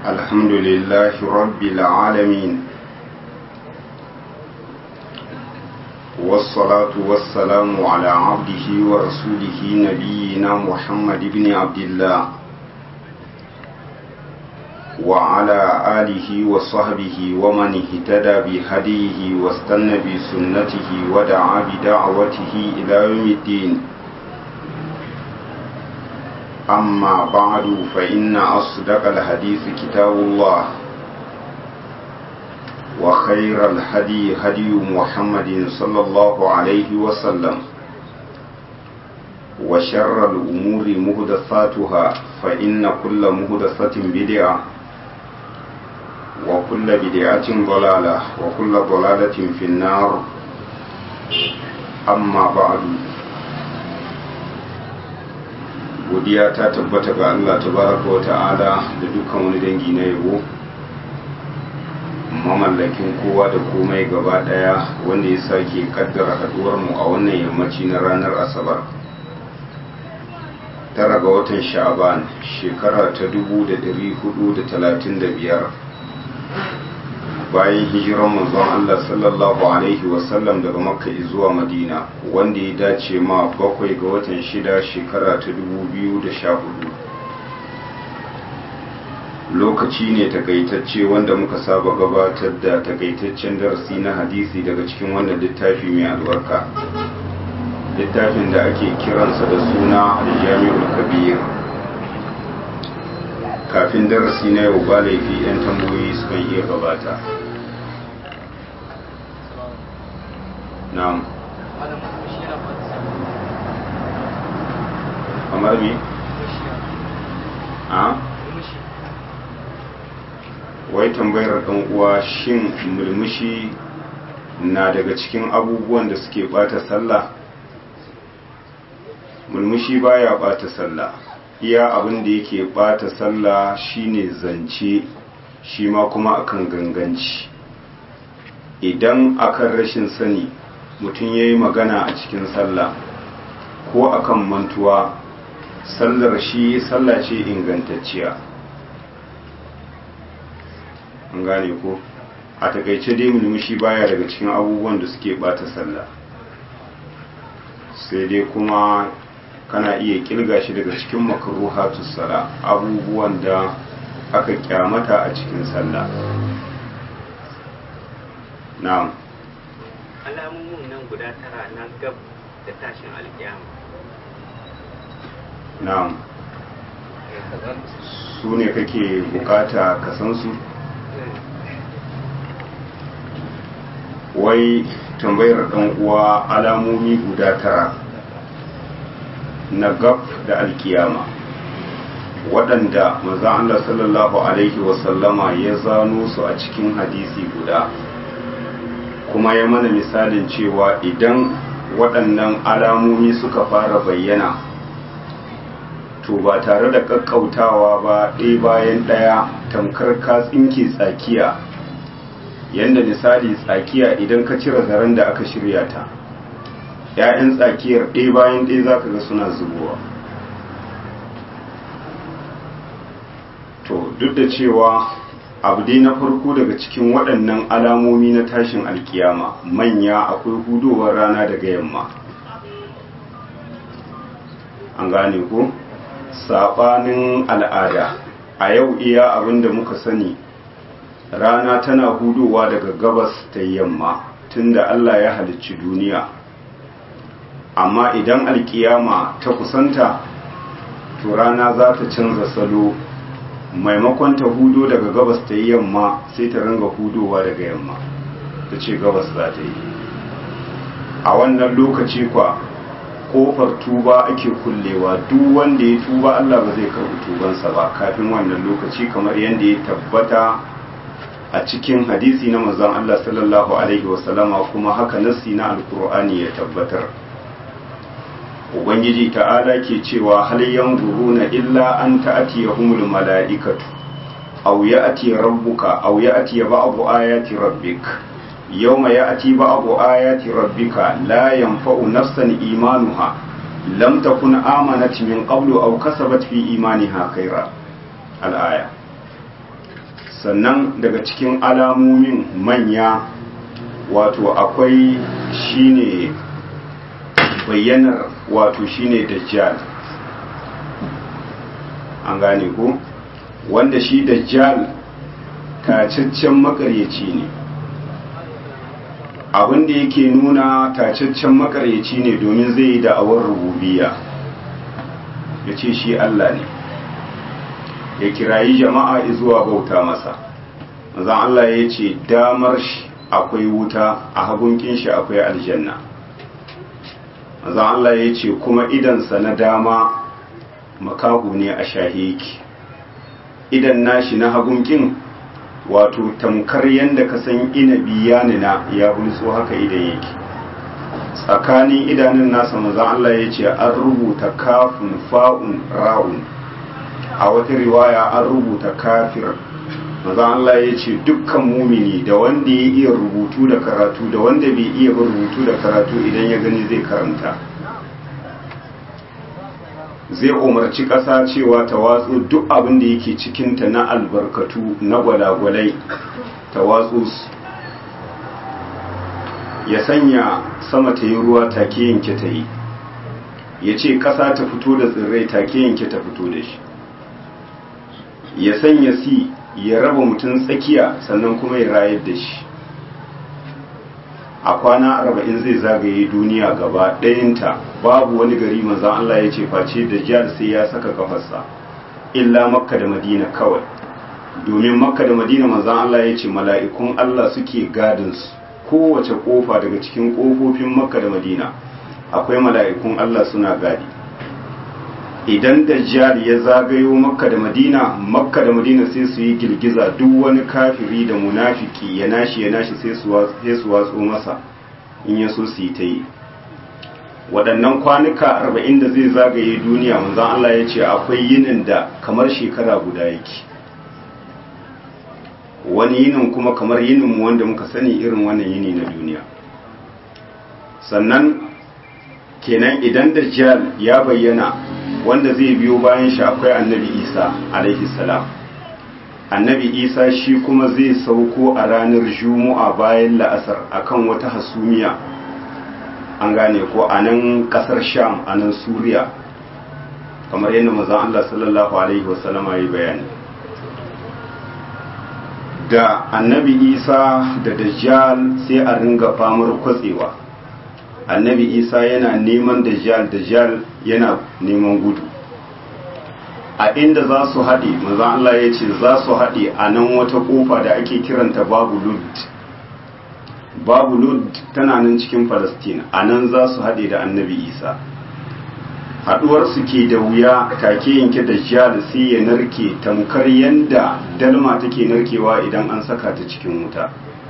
الحمد لله رب العالمين والصلاة والسلام على عبده ورسوله نبينا محمد بن عبد الله وعلى آله وصحبه ومن اهتدى بهديه واستنى بسنته ودعا بدعوته إلى يوم الدين أما بعد فإن أصدق الحديث كتاب الله وخير الهدي هدي محمد صلى الله عليه وسلم وشر الأمور مهدثاتها فإن كل مهدثة بدعة وكل بدعة ضلالة وكل ضلالة في النار أما بعد godiya ta tabbata ga Allah tabaraka wa ta'ala da dukkan wani dangi na yabo mamallakin kowa da komai gaba daya wanda ya sake kaddara haduwar mu a wannan yammaci na ranar asabar tara ga watan sha'aban shekara ta 1435 bayan hijiran manzon Allah sallallahu alaihi wasallam daga makka zuwa madina wanda ya dace ma bakwai ga watan shida shekara ta 2014 lokaci ne takaitacce wanda muka saba gabatar da takaitaccen darasi na hadisi daga cikin wannan littafi mai albarka littafin da ake kiransa da suna aljami'ul kabir kafin darasi na yau ba laifi 'yan tambayoyi sukan iya gabata na'am kamar me a wai tambayar ɗan uwa shin mulmushi na daga cikin abubuwan da suke bata sallah mulmushi baya bata sallah iya abin da yake bata sallah shine zance shi ma kuma akan ganganci idan akan rashin sani mutum ya yi magana a cikin sallah ko akan mantuwa sallar shi sallah ce ingantacciya an gane ko a takaice dai mulmushi baya daga cikin abubuwan da suke bata sallah sai dai kuma kana iya kirga shi daga cikin makaruhatus sala abubuwan da aka kyamata a cikin sallah na'am alamomin nan guda tara na gab da tashin alkiyama na'am su ne kake bukata ka san su wai tambayar dan uwa alamomi guda tara na gab da alkiyama waɗanda maza Allah sallallahu alaihi wasallama ya zano su a cikin hadisi guda kuma ya mana misalin cewa idan waɗannan alamomi suka fara bayyana to ba tare da ƙaƙƙautawa ba ɗaya bayan ɗaya tamkar ka tsinke tsakiya yadda misali tsakiya idan ka cire zaren da aka shirya ta ‘ya'yan tsakiyar ɗaya bayan ɗaya za ka ga suna zubowa to duk da cewa abu dai na farko daga cikin waɗannan alamomi na tashin alkiyama manya akwai hudowar rana daga yamma an gane ko saɓanin al'ada a yau iya abinda muka sani rana tana hudowa daga gabas ta yamma tunda Allah ya halicci duniya amma idan alkiyama ta kusanta to rana za ta canza salo maimakon ta hudo daga gabas ta yi yamma sai ta ringa hudowa daga yamma ta ce gabas za ta yi a wannan lokaci kwa kofar tuba ake kullewa duk wanda ya tuba Allah ba zai karɓi tubansa ba kafin wannan lokaci kamar yadda ya tabbata a cikin hadisi na manzon Allah sallallahu alaihi wasallama kuma haka nassi na alkur'ani ya tabbatar ubangiji ta'ala ke cewa hal yanzuruna illa an ta'tiyahumul mala'ikatu aw ya'ti rabbuka aw ya'ti ba'du ayati rabbik yawma ya'ti ba'du ayati rabbika la yanfa'u nafsan imanuha lam takun amanat min qablu aw kasabat fi imaniha khaira al-aya sannan daga cikin alamomin manya wato akwai shine bayyanar wato shine dajjal an gane ko wanda shi dajjal tacaccen makaryaci ne abin da yake nuna tacaccen makaryaci ne domin zai yi da'awar rububiya ya ce shi Allah ne ya kirayi jama'a zuwa bauta masa zan Allah ya ce damar shi akwai wuta a hagunkin shi akwai aljanna zan Allah ya ce kuma idansa na dama makahu ne a shahiki idan nashi na hagunkin wato tamkar yadda ka san inabi ya nuna ya bulso haka idan yake tsakanin idanun nasa mazan Allah ya ce an rubuta kafin fa'un ra'un a wata riwaya an rubuta kafir mazan Allah ya ce dukkan mumini da wanda ya iya rubutu da karatu da wanda bai iya rubutu da karatu idan ya gani zai karanta zai umarci ƙasa cewa ta watsu duk abin da yake cikinta na albarkatu na gwalagwalai ta watsu su ya sanya sama ta yi ruwa take yanke ta yi ya ce ƙasa ta fito da tsirrai take yanke ta fito da shi ya sanya si ya raba mutum tsakiya sannan kuma ya rayar da shi a kwana arba'in zai zagaye duniya gaba ɗayinta babu wani gari maza Allah ya ce face da jihar sai ya saka kafarsa illa makka da madina kawai domin makka da madina maza Allah ya ce mala'ikun Allah suke gadinsu kowace kofa daga cikin kofofin makka da madina akwai mala'ikun Allah suna gadi idan dajjal ya zagayo makka da madina makka da madina sai su yi girgiza duk wani kafiri da munafiki ya nashi ya nashi sai su watso masa in ya so su yi ta yi waɗannan kwanuka arba'in da zai zagaye duniya manzan Allah ya ce akwai yinin da kamar shekara guda yake wani yinin kuma kamar yininmu wanda muka sani irin wannan yini na duniya sannan kenan idan dajjal ya bayyana wanda zai biyo bayan shi akwai annabi isa alaihi salam annabi isa shi kuma zai sauko a ranar juma'a bayan la'asar akan wata hasumiya an gane ko a nan kasar sham a nan suriya kamar yadda mazan allah sallallahu alaihi wasallama ya bayani da annabi isa da dajjal sai a ringa famar kwatsewa annabi isa yana neman dajjal dajjal yana neman gudu a inda za su haɗe maza Allah ya ce za su haɗe a nan wata ƙofa da ake kiranta babu lud babu lud tana nan cikin falastin a nan za su haɗe da annabi isa haɗuwarsu ke da wuya take yanke dajjal sai ya narke tamkar yanda dalma take narkewa idan an saka ta cikin wuta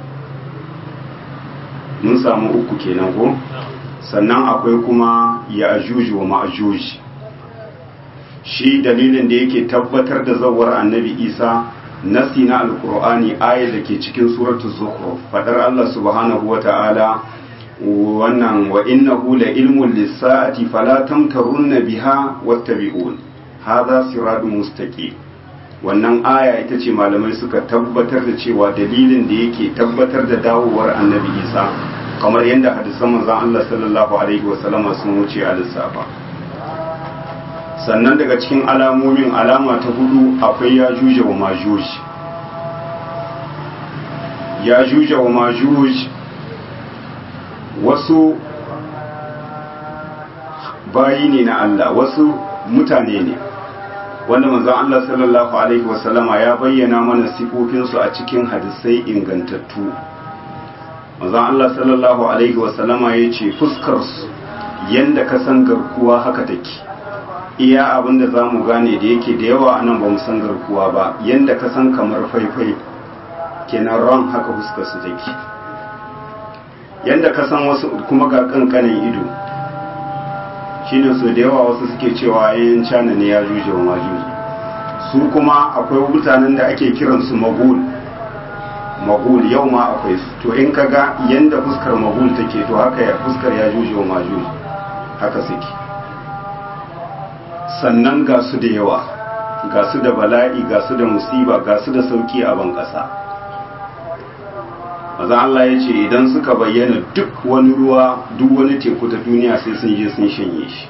mun samu uku kenan ko sannan akwai kuma ya ajuji wa ma'ajuji shi dalilin da yake tabbatar da zawar annabi isa nasi na alkur'ani ayar da ke cikin suratu zukhruf fadar allah subhanahu wa ta'ala wannan wa innahu la ilmun lis-sa'ati fala tamtarunna biha wattabi'un hadha siratun mustaqim wannan aya ita ce malamai suka tabbatar da cewa dalilin da yake tabbatar da dawowar annabi isa kamar yadda hadisan manzon Allah sallallahu alaihi wasallama sun wuce a lissafa sannan daga cikin alamomin alama ta hudu akwai ya juje wa majuj ya juje wa majuj wasu bayi ne na Allah wasu mutane ne wanda manzon Allah sallallahu alaihi wasallama ya bayyana mana sifofinsu a cikin hadisai ingantattu manzon Allah sallallahu alaihi wasallama ya ce fuskarsu yanda ka san garkuwa haka take iya abin da za mu gane da yake da yawa anan ba mu san garkuwa ba yanda ka san kamar faifai kenan ran haka fuskarsu take yanda ka san wasu kuma ga kankanin ido shine so da yawa wasu suke cewa yayin cana ne ya juje wa majuji su kuma akwai mutanen da ake kiransu magul magul yau ma akwai su to in ka ga yanda fuskar magul take to haka ya fuskar ya juje wa majuji haka suke sannan ga su da yawa ga su da bala'i ga su da musiba ga su da sauki a ban ƙasa maza Allah ya ce idan suka bayyana duk wani ruwa duk wani teku ta duniya sai sun je sun shanye shi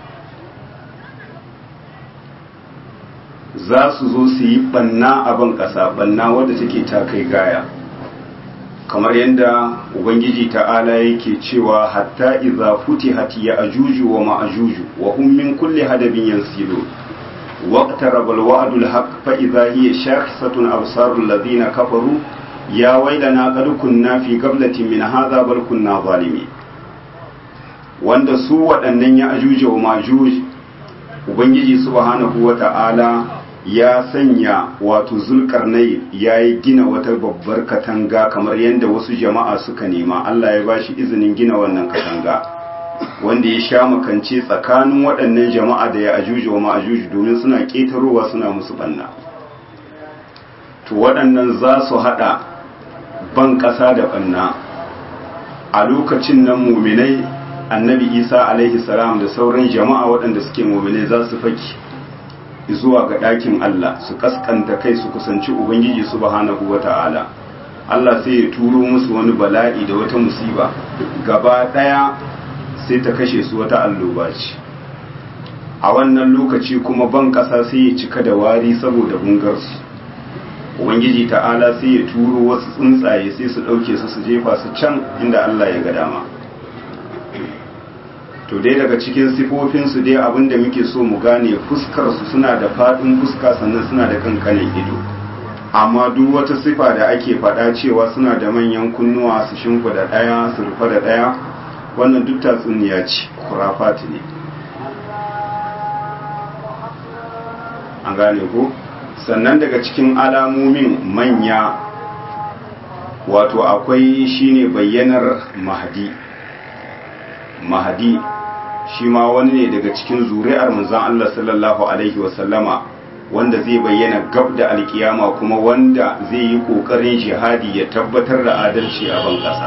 za su zo su yi banna a ban ƙasa banna wadda take ta kai gaya kamar yadda ubangiji ta'ala yake cewa hatta idza futihat ya ajuju wa ma'ajuju wa hum min kulli hadabin yansilu waqtaraba alwa'du alhaq fa idza hiya shakhisatun absarul ladina kafaru ya wailana qad kunna fi qablatin min hadha bal kunna zalimin wanda su waɗannan ya ajuju wa ma'ajuj ubangiji subhanahu wa ta'ala ya sanya wato zulkarnai ya yi gina wata babbar katanga kamar yadda wasu jama'a suka nema Allah ya ba shi izinin gina wannan katanga wanda ya sha makance tsakanin waɗannan jama'a da ya ajuji wa ma'ajuji domin suna ƙetarowa suna musu ɓanna to waɗannan za su haɗa ban ƙasa da ɓanna a lokacin nan muminai annabi isa alaihi salam da sauran jama'a waɗanda suke muminai za su faki zuwa ga ɗakin Allah su kaskanta kai su kusanci Ubangiji subhanahu wa ta'ala Allah sai ya turo musu wani bala'i da wata musiba gaba ɗaya sai ta kashe su wata alloba ce a wannan lokaci kuma ban ƙasa sai ya cika da wari saboda bungarsu Ubangiji ta'ala sai ya turo wasu tsuntsaye sai su ɗauke su su jefa su can inda Allah ya ga dama to dai daga cikin sifofinsu dai abinda muke so mu gane fuskarsu suna da faɗin fuska sannan suna da kankanin ido amma duk wata sifa da ake faɗa cewa suna da manyan kunnuwa su shimfa da ɗaya su rufa da ɗaya wannan duk tatsuniya ce kurafati ne an gane ko sannan daga cikin alamomin manya wato akwai shine bayyanar mahadi mahadi shi ma wani ne daga cikin zuri'ar manzon Allah sallallahu alaihi wasallama wanda zai bayyana gab da alkiyama kuma wanda zai yi kokarin jihadi ya tabbatar da adalci a ban kasa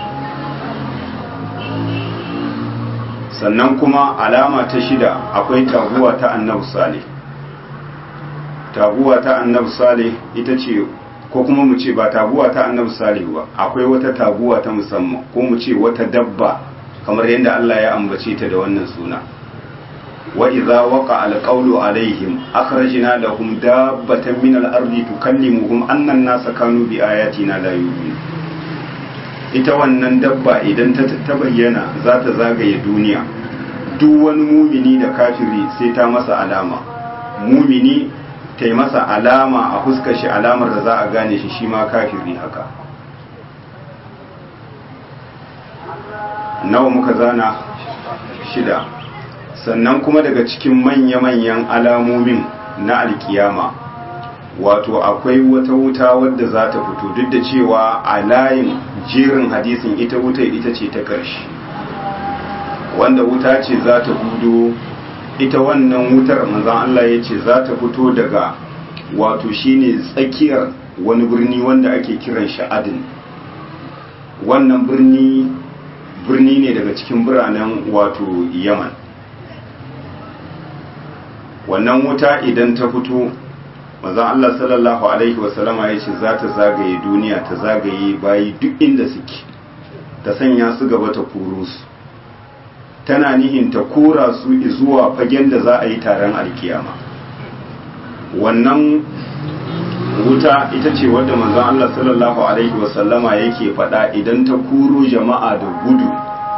sannan kuma alama ta shida akwai taguwa ta annabi salih taguwa ta annabi salih ita ce ko kuma mu ce ba taguwa ta annabi salih ba akwai wata taguwa ta musamman ko mu ce wata dabba kamar yadda Allah ya ambace ta da wannan suna wa idza waqa alqawlu alaihim akhrajna lahum dabbatan min al-ardi tukallimuhum anna an-nasa kanu bi ayatina la yu'minun ita wannan dabba idan ta ta bayyana za ta zagaye duniya duk wani mumini da kafiri sai ta masa alama mumini ta yi masa alama a fuskar shi alamar da za a gane shi shi ma kafiri haka nawa muka zana shida sannan kuma daga cikin manya-manyan alamomin na alkiyama wato akwai wata wuta wadda za ta fito duk da cewa a layin jerin hadisin ita wuta ita ce ta ƙarshe wanda wuta ce za ta hudo ita wannan wutar manzan Allah ya ce za ta fito daga wato shine tsakiyar wani birni wanda ake kiran shi adin wannan birni birni ne daga cikin biranen wato yaman wannan wuta idan ta fito maza Allah sallallahu alaihi wasallama ya ce za ta zagaye duniya ta zagaye bayi duk inda suke ta sanya su gaba ta koro su tana nihin ta kora su zuwa fagen da za a yi taron alkiyama wannan wuta ita ce wadda manzon Allah sallallahu alaihi wasallama yake faɗa idan ta kuro jama'a da gudu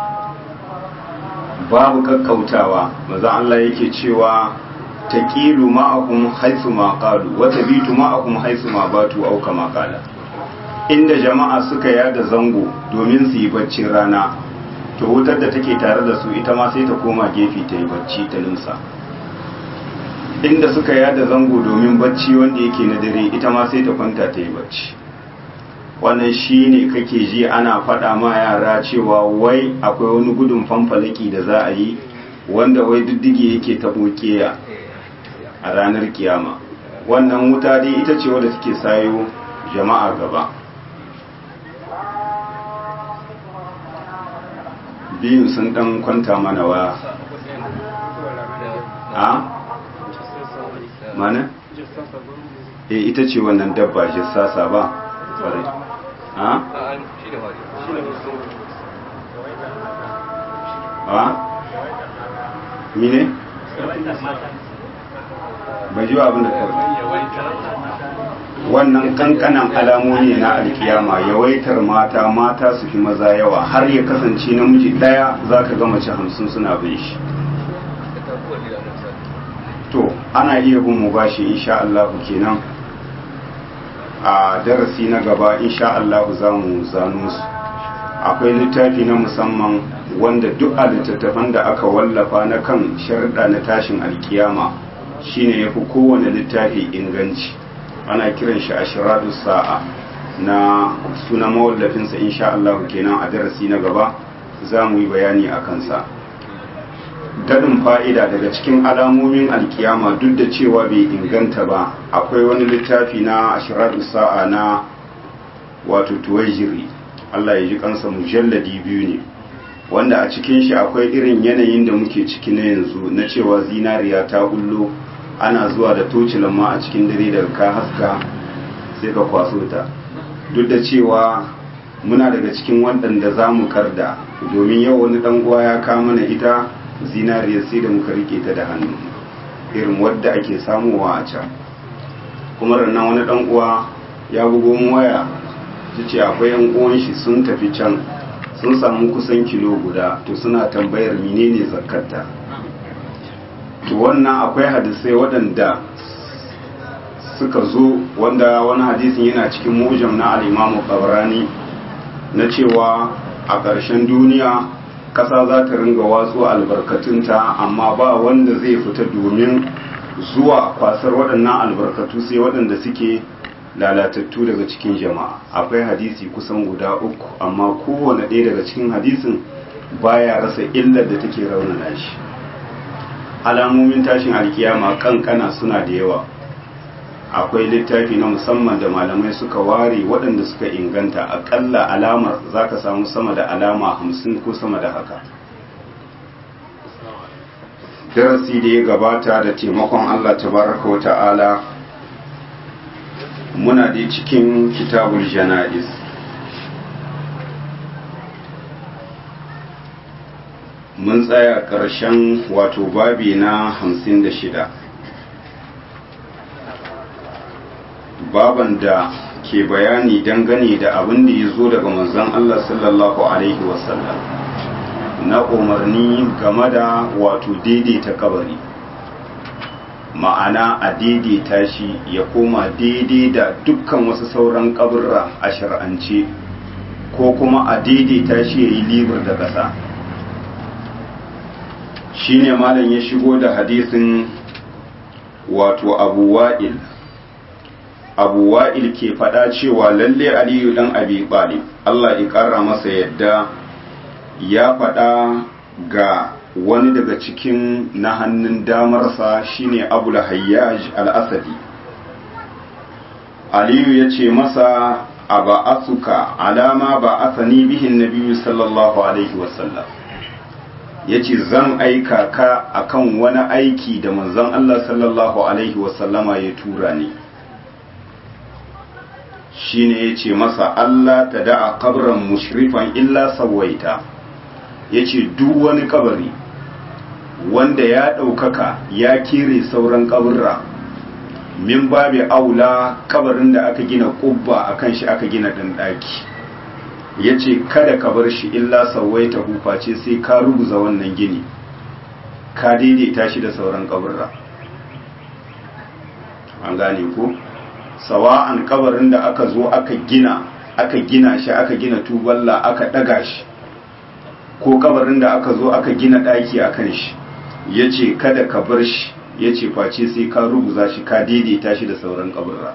babu kakkautawa manzon Allah yake cewa taqilu ma'akum haythu ma qalu wa tabitu ma'akum haythu ma batu aw kama qala inda jama'a suka yada zango domin su yi baccin rana to wutar da take tare da su ita ma sai ta koma gefe ta yi bacci ta nimsa inda suka yada zango domin bacci wanda yake na dare ita ma sai ta kwanta ta yi bacci wannan shi ne kake ji ana faɗa ma yara cewa wai akwai wani gudun fanfalaki da za a yi wanda wai diddige yake taɓo keya a ranar kiyama wannan wuta dai ita ce wadda take sayo jama'a gaba biyun sun ɗan kwanta mana wa a mana eh ita ce wannan dabba jassasa ba ƙwarai ha ha mine bai ji abin da kawai wannan kankanan alamomi na alkiyama yawaitar mata mata su fi maza yawa har ya kasance namiji daya za ka ga mace hamsin suna bin shi to ana iya bin mu bashi insha Allah kenan a darasi na gaba insha Allah za mu zano su akwai littafi na musamman wanda duk a littattafan da aka wallafa na kan sharda na tashin alkiyama shine yafi kowane littafi inganci ana kiran shi ashiradu sa'a na suna mawallafinsa insha Allah kenan a darasi na gaba za mu yi bayani a kansa daɗin fa'ida daga cikin alamomin alkiyama duk da cewa bai inganta ba akwai wani littafi na ashiradu sa'a na wato tuwajiri Allah ya ji kansa mujalladi biyu ne wanda a cikin shi akwai irin yanayin da muke ciki na yanzu na cewa zinariya ta bullo ana zuwa da tocilan ma a cikin dare daga ka haska sai ka kwaso ta duk da cewa muna daga cikin waɗanda za mu karda domin yau wani ɗan uwa ya kama mana ita zinariya sai da muka rike ta da hannu irin wadda ake samuwa a can kuma rannan wani ɗan uwa ya bugo mu waya ta ce akwai yan uwan shi sun tafi can sun samu kusan kilo guda to suna tambayar menene zakarta to wannan akwai hadisai waɗanda suka zo wanda wani hadisin yana cikin mujam na al'imamu ƙabarani na cewa a ƙarshen duniya ƙasa za ta ringa watsu albarkatunta amma ba wanda zai fita domin zuwa kwasar waɗannan albarkatu sai waɗanda suke lalatattu daga cikin jama'a akwai hadisi kusan guda uku amma kowane ɗaya daga cikin hadisin baya rasa illar da take raunana shi alamomin tashin alkiyama kankana suna da yawa akwai littafi na musamman da malamai suka ware waɗanda suka inganta aƙalla alamar za ka samu sama da alama hamsin ko sama da haka darasi da ya gabata da taimakon allah tabaraka wa ta'ala muna da cikin kitabul jana'iz mun tsaya ƙarshen wato babi na hamsin da shida baban da ke bayani dangane da abin da ya zo daga manzon Allah sallallahu Alaihi wasallam na umarni game da wato daidaita kabari ma'ana a daidaita shi ya koma daidai da dukkan wasu sauran kaburra a shar'ance ko kuma a daidaita shi ya yi libar da ƙasa shi ne malam ya shigo da hadisin wato abu wa'il abu wa'il ke faɗa cewa lalle aliyu ɗan abi ɓalib allah ya ƙara masa yadda ya faɗa ga wani daga cikin na hannun damarsa shine abu hayyaj al-asadi aliyu ya ce masa a ba'asuka alama ba asani bihin nabiyu sallallahu alaihi wasallam ya ce zan aika ka akan wani aiki da manzon Allah sallallahu alaihi wasallama ya tura ni shine ya ce masa Allah ta da'a kabran mushrifan illa sawaita ya ce duk wani kabari wanda ya ɗaukaka ya kere sauran kaburra min babi aula kabarin da aka gina kubba a kan shi aka gina ɗanɗaki ya ce kada ka bar shi illa sauwaita huface sai ka ruguza wannan gini ka daidaita shi da sauran kaburra an gane ko sawa'an kabarin da aka zo aka gina aka gina shi aka gina tuballa aka ɗaga shi ko kabarin da aka zo aka gina ɗaki a kan shi ya ce kada ka bar shi ya ce face sai ka ruguza shi ka daidaita shi da sauran kaburra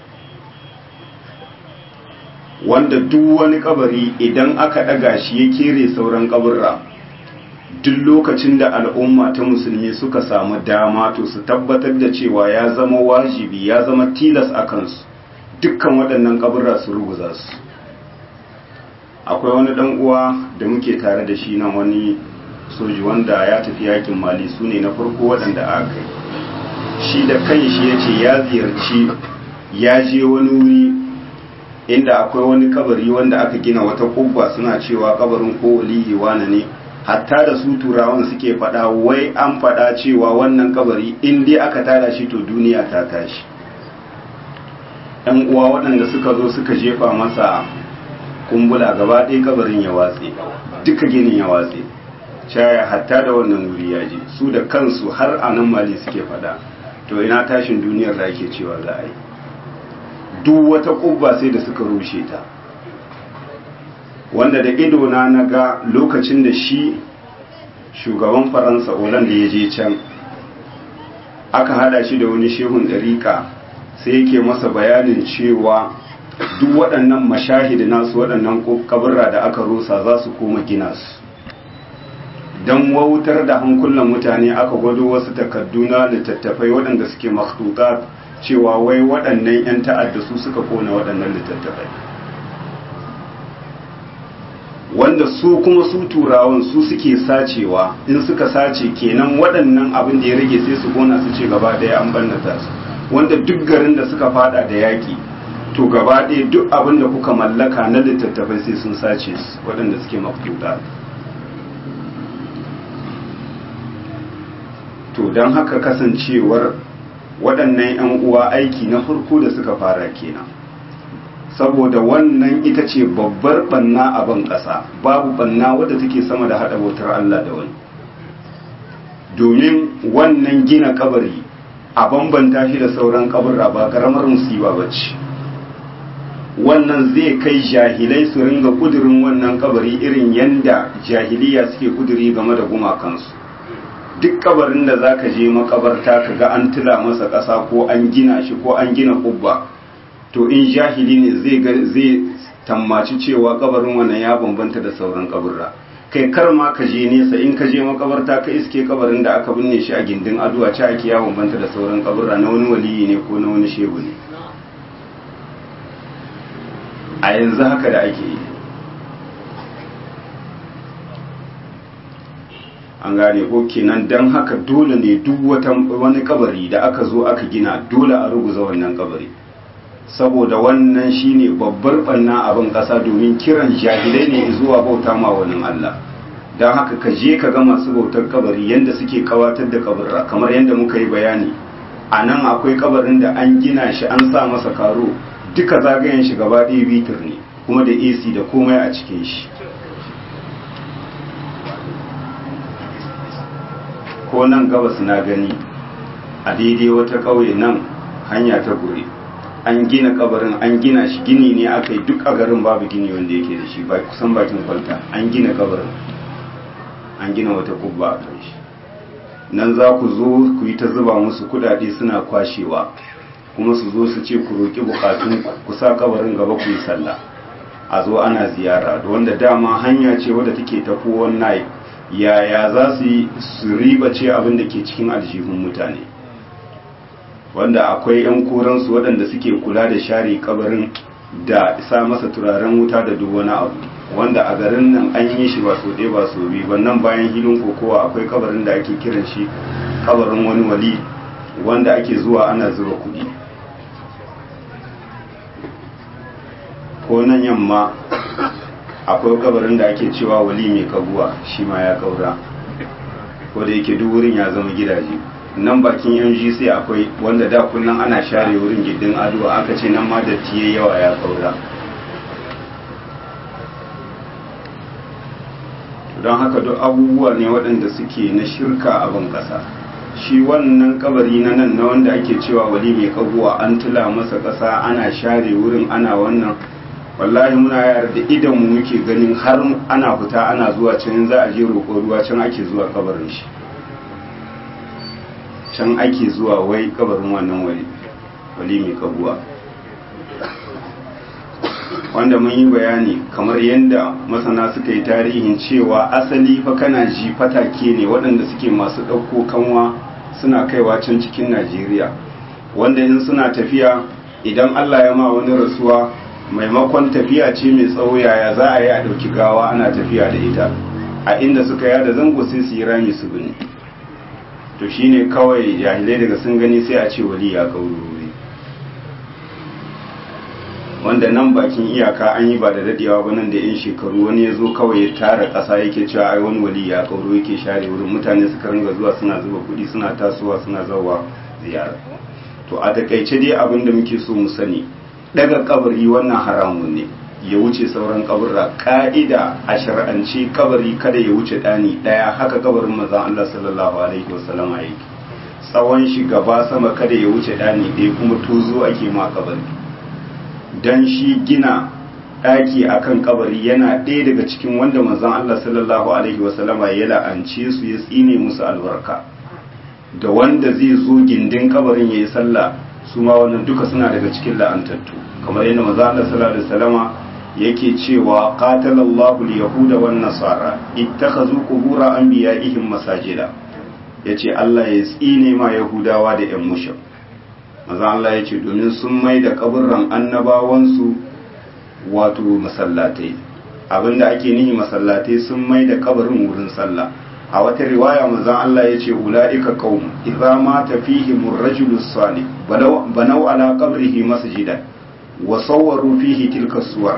wanda duk wani kabari idan aka ɗaga shi ya kere sauran kaburra duk lokacin da al'umma ta musulmi suka samu dama to su tabbatar da cewa ya zama wajibi ya zama tilas a kansu dukkan waɗannan kaburra su ruguza su akwai wani ɗan uwa da muke tare da shi nan wani soji wanda ya tafi yakin mali su ne na farko waɗanda aka yi shi da kanshi ya ce ya ziyarci ya je wani wuri inda akwai wani kabari wanda aka gina wata kubba suna cewa kabarin ko waliyi wane ne hatta da su turawan suke faɗa wai an faɗa cewa wannan kabari in dai aka tada shi to duniya ta tashi ɗan uwa waɗanda suka zo suka jefa masa kumbula gaba ɗaya kabarin ya watse duka ginin ya watse caya hatta da wannan wuri ya je su da kansu har a nan mali suke faɗa to ina tashin duniyar da ake cewa za a yi duk wata kubba sai da suka rushe ta wanda da idona na ga lokacin da shi shugaban faransa da ya je can aka hada shi da wani shehun ɗariƙa sai yake masa bayanin cewa duk waɗannan mashahidi nasu waɗannan kaburra da aka rusa za su koma gina su don wautar da hankulan mutane aka gwado wasu takardu na littattafai waɗanda suke makhtutat cewa wai waɗannan 'yan ta'adda su suka kona waɗannan littattafai wanda su kuma su turawan su suke sacewa in suka sace kenan waɗannan abin da ya rage sai su kona su ce gaba ɗaya an bannata su wanda duk garin da suka fada da yaƙi to gaba ɗaya duk abin da kuka mallaka na littattafai sai sun sace su waɗanda suke mafuta to don haka kasancewar waɗannan 'yan uwa aiki na farko da suka fara kenan saboda wannan ita ce babbar banna a ban ƙasa babu banna wadda take sama da haɗa bautar Allah da wani domin wannan gina kabari a bambanta shi da sauran kaburra ba ƙaramar musiba ba ce wannan zai kai jahilai su ringa kudurin wannan kabari irin yanda jahiliya suke kuduri game da gumakansu duk kabarin da za ka je makabarta ka ga an tila masa ƙasa ko an gina shi ko an gina kubba to in jahili ne zai zai tammaci cewa kabarin wannan ya bambanta da sauran kaburra kai kar ma ka je nesa in ka je makabarta ka iske kabarin da aka binne shi a gindin aduwa ci ake ya bambanta da sauran kaburra na wani waliyi ne ko na wani shehu ne a yanzu haka da ake yi an gane ko kenan don haka dole ne duk wata wani kabari da aka zo aka gina dole a ruguza wannan kabari saboda wannan shine babbar banna abin kasa domin kiran jahilai ne zuwa bauta ma wani Allah don haka ka je ka ga masu bautar kabari yadda suke kawatar da kabarra kamar yadda muka yi bayani a nan akwai kabarin da an gina shi an sa masa karo duka zagayen shi gaba ɗaya bitir ne kuma da ac da komai a cikin shi ko nan gabas na gani a daidai wata ƙauye nan hanya ta gure an gina kabarin an gina shi gini ne aka yi duk a garin babu gini wanda yake da shi ba kusan bakin kwalta an gina kabarin an gina wata kubba a kan shi nan za ku zo ku yi ta zuba musu kudade suna kwashewa kuma su zo su ce ku roƙi bukatun ku sa kabarin gaba ku yi sallah a zo ana ziyara da wanda dama hanya ce wadda take tafi wannan yaya za su yi su riba ce abin da ke cikin aljihun mutane wanda akwai 'yan koransu waɗanda suke kula da share kabarin da isa masa turaren wuta da duk wani abu wanda a garin nan an yi shi ba so ɗaya ba so biyu ba nan bayan hilin kokowa akwai kabarin da ake kiran shi kabarin wani wali wanda ake zuwa ana zuba kuɗi ko nan yamma akwai kabarin da ake cewa wali mai kabuwa shi ma ya kaura ko da yake duk wurin ya zama gidaje nan bakin yan sai akwai wanda da kullum ana share wurin gindin aduwa aka ce nan ma datti yawa ya kaura don haka duk abubuwa ne waɗanda suke na shirka a ban ƙasa shi wannan kabari na nan na wanda ake cewa wali mai kabuwa an tula masa ƙasa ana share wurin ana wannan wallahi muna yara da idan mu muke ganin har ana fita ana zuwa can za a je roƙo ruwa can ake zuwa kabarin shi can ake zuwa wai kabarin wannan wali wali mai kabuwa wanda mun yi bayani kamar yadda masana suka yi tarihin cewa asali fa kana ji fatake ne waɗanda suke masu ɗauko kanwa suna kaiwa can cikin najeriya wanda in suna tafiya idan allah ya ma wani rasuwa maimakon tafiya ce mai tsawo yaya za a yi a ɗauki gawa ana tafiya da ita a inda suka yada zango sai su yi rami su bane to shine kawai jahilai daga sun gani sai a ce wali ya kaurori wanda nan bakin iyaka an yi ba da dadewa ba nan da yan shekaru wani ya zo kawai ya tara ƙasa yake cewa ai wani wali ya kauro yake share wurin mutane suka ringa zuwa suna zuba kuɗi suna tasowa suna zawa ziyara to a takaice dai abin da muke so mu sani daga kabari wannan haramun ne ya wuce sauran kaburra ka'ida a shar'ance kabari kada ya wuce ɗani ɗaya haka kabarin mazan Allah sallallahu alaihi wasallam a yake tsawon shi gaba sama kada ya wuce ɗani ɗaya kuma tozo ake ma kabari dan shi gina ɗaki akan kabari yana ɗaya daga cikin wanda manzon Allah sallallahu alaihi wasallam ya la'ance su ya tsine musu albarka da wanda zai zo gindin kabarin yayi sallah su ma wannan duka suna daga cikin la'antattu kamar yadda manzon Allah sallallahu alaihi wasallama yake cewa qatalallahu al-yahuda wan nasara ittakhazu qubur anbiya'ihim masajida yace Allah ya tsine ma yahudawa da yan mushrik maza Allah yace domin sun mai da kaburran annabawansu wato masallatai abinda ake nihi masallatai sun mai da kabarin wurin sallah a wata riwaya maza Allah yace ulaika qaum idza mata fihim ar-rajulu salih banaw ala qabrihi masjidan wa sawwaru fihi tilka suwar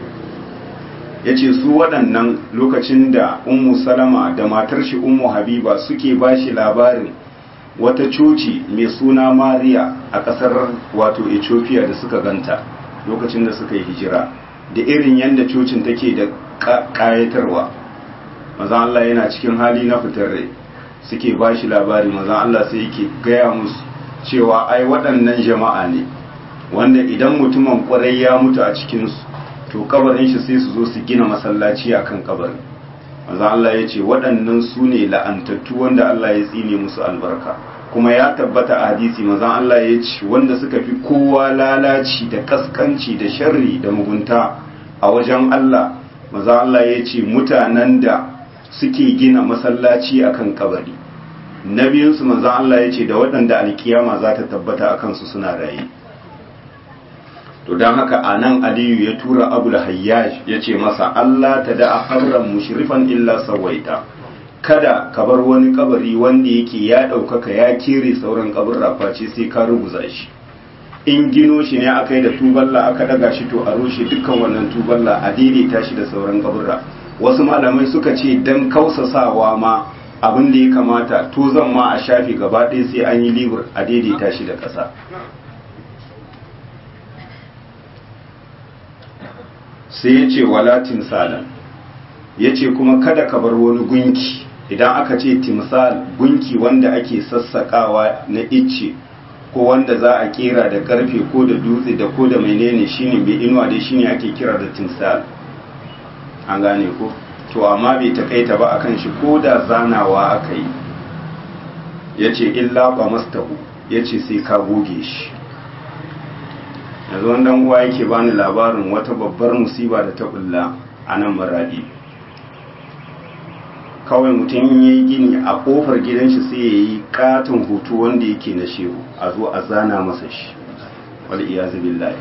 ya ce su waɗannan lokacin da ummu salama da matar shi ummu habiba suke ba shi labarin wata coci mai suna mariya a ƙasar wato ethiopia da suka ganta lokacin da suka yi hijira da irin yadda cocin take da ƙayatarwa maza Allah yana cikin hali na fitar rai suke ba shi labari maza Allah sai yake gaya musu cewa ai waɗannan jama'a ne wanda idan mutumin ƙwarai ya mutu a cikinsu to kabarin shi sai su zo su gina masallaci a kan kabarin maza Allah ya ce waɗannan su ne la'antattu wanda Allah ya tsine musu albarka kuma ya tabbata a hadisi maza Allah ya ce wanda suka fi kowa lalaci da kaskanci da sharri da mugunta a wajen Allah maza Allah ya ce mutanen da suke gina masallaci akan kabari na biyunsu maza Allah ya ce da waɗanda alkiyama za ta tabbata a kansu suna raye to don haka a nan aliyu ya tura abul hayyaj ya ce masa Allah ta da akarran mushrifan illa sawaita kada ka bar wani kabari wanda yake ya ɗaukaka ya kere sauran kaburra face sai ka ruguza shi in gino shi ne aka yi da tuballa aka daga shi to a rushe dukkan wannan tuballa a daidaita shi da sauran kaburra wasu malamai suka ce dan kausasawa ma abin da ya kamata to zan ma a shafi gaba ɗaya sai an yi libur a daidaita shi da ƙasa sai ya ce wala timsalan ya ce kuma kada ka bar wani gunki idan aka ce timsal gunki wanda ake sassakawa na icce ko wanda za a kera da karfe ko da dutse da ko da menene shine mai inuwa dai shine ake kira da timsal an gane ko to amma bai takaita ba akan shi ko da zanawa aka yi ya ce illa ba mastahu ya ce sai ka goge shi yanzu wanda uwa yake bani labarin wata babbar musiba da ta bulla a nan maradi kawai mutum in yi gini a kofar gidan shi sai ya yi katon hoto wanda yake na shehu a zo a zana masa shi wal iyazu billahi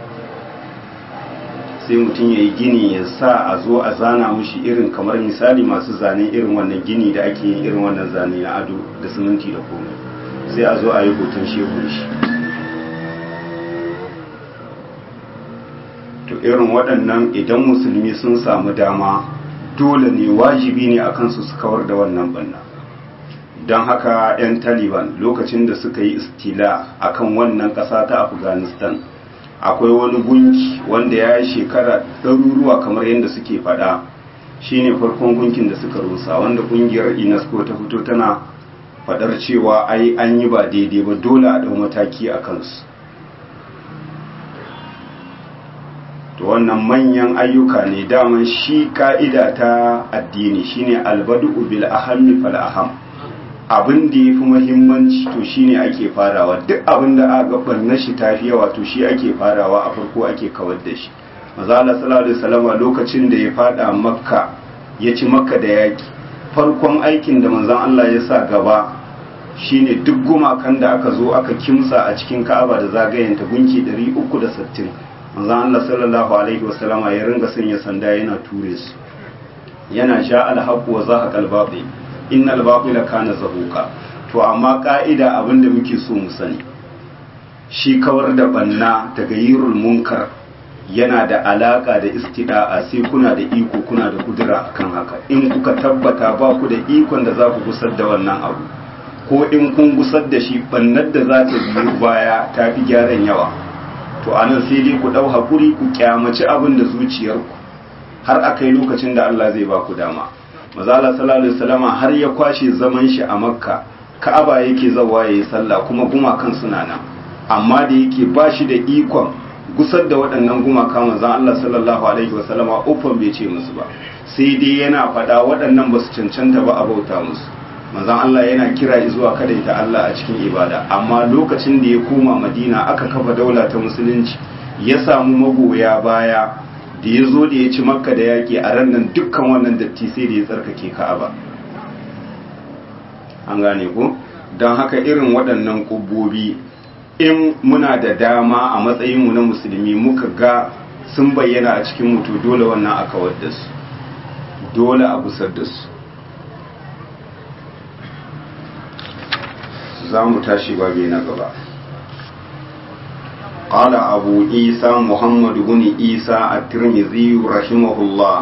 sai mutum ya yi gini ya sa a zo a zana mushi irin kamar misali masu zane irin wannan gini da ake yin irin wannan zane na ado da siminti da komai sai a zo a yi hoton shehu shi to irin waɗannan idan musulmi sun samu dama dole ne wajibi ne a kansu su kawar da wannan banna don haka 'yan taliban lokacin da suka yi istila akan wannan ƙasa ta afghanistan akwai wani gunki wanda ya yi shekara ɗaruruwa kamar yadda suke faɗa shine farkon gunkin da suka rusa wanda ƙungiyar unesco ta fito tana faɗar cewa ai an yi ba daidai ba dole a ɗau mataki a kansu to wannan manyan ayyuka ne daman shi ka'ida ta addini shine albadu bil ahammi fal aham abin da yafi muhimmanci to shine ake farawa duk abin da aka barna shi tafi yawa to shi ake farawa a farko ake kawar da shi manzo Allah sallallahu alaihi wasallam lokacin da ya fada makka ya ci makka da yaki farkon aikin da manzon Allah ya sa gaba shine duk gumakan da aka zo aka kimsa a cikin Ka'aba da zagayenta gunki 360 manzon Allah sallallahu alaihi wasallama ya ringa sanya sanda yana ture su yana sha alhaqu wa zahaqa albatil innal batila kana zahuqa to amma ka'ida abinda muke so mu sani shi kawar da banna daga yirul munkar yana da alaka da istida'a sai kuna da iko kuna da kudura akan haka in kuka tabbata ba ku da ikon da za ku gusar da wannan abu ko in kun gusar da shi bannar da za ta biyo baya ta fi gyaran yawa to anan sai dai ku ɗau haƙuri ku kyamaci abin da zuciyarku har a kai lokacin da Allah zai ba ku dama mazala sallallahu alaihi wasallama har ya kwashe zaman shi a makka ka'aba yake zawa yayi sallah kuma gumakan suna nan amma da yake ba shi da ikon gusar da waɗannan gumaka manzon Allah sallallahu alaihi wasallama ufan bai ce musu ba sai dai yana faɗa waɗannan ba su cancanta ba a bauta musu manzon Allah yana kira zuwa kadaita Allah a cikin ibada amma lokacin da ya koma Madina aka kafa daula ta musulunci ya samu magoya baya da ya zo da ya ci makka da yaƙi a ran nan dukkan wannan datti sai da ya tsarkake ka'aba an gane ku don haka irin waɗannan ƙubbobi in muna da dama a matsayinmu na musulmi muka ga sun bayyana a cikin mutu dole wannan a kawar da su dole a gusar da su za mu tashi babi na gaba قال أبو عيسى محمد بن عيسى الترمذي رحمه الله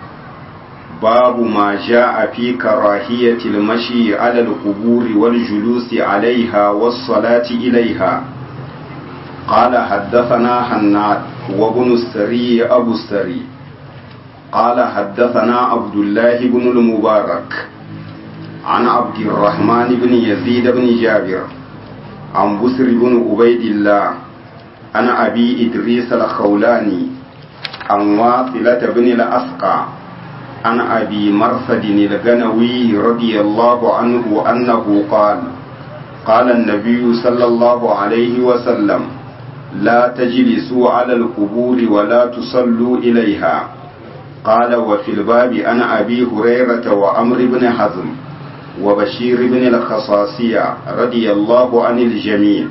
باب ما جاء في كراهية المشي على القبور والجلوس عليها والصلاة إليها قال حدثنا حناد وابن السري أبو السري قال حدثنا عبد الله بن المبارك عن عبد الرحمن بن يزيد بن جابر عن بسر بن عبيد الله عن أبي إدريس الخولاني عن واصلة بن الأسقى عن أبي مرثد الغنوي رضي الله عنه أنه قال قال النبي صلى الله عليه وسلم لا تجلسوا على القبور ولا تصلوا إليها قال وفي الباب عن أبي هريرة وأمر بن حزم وبشير بن الخصاصية رضي الله عن الجميع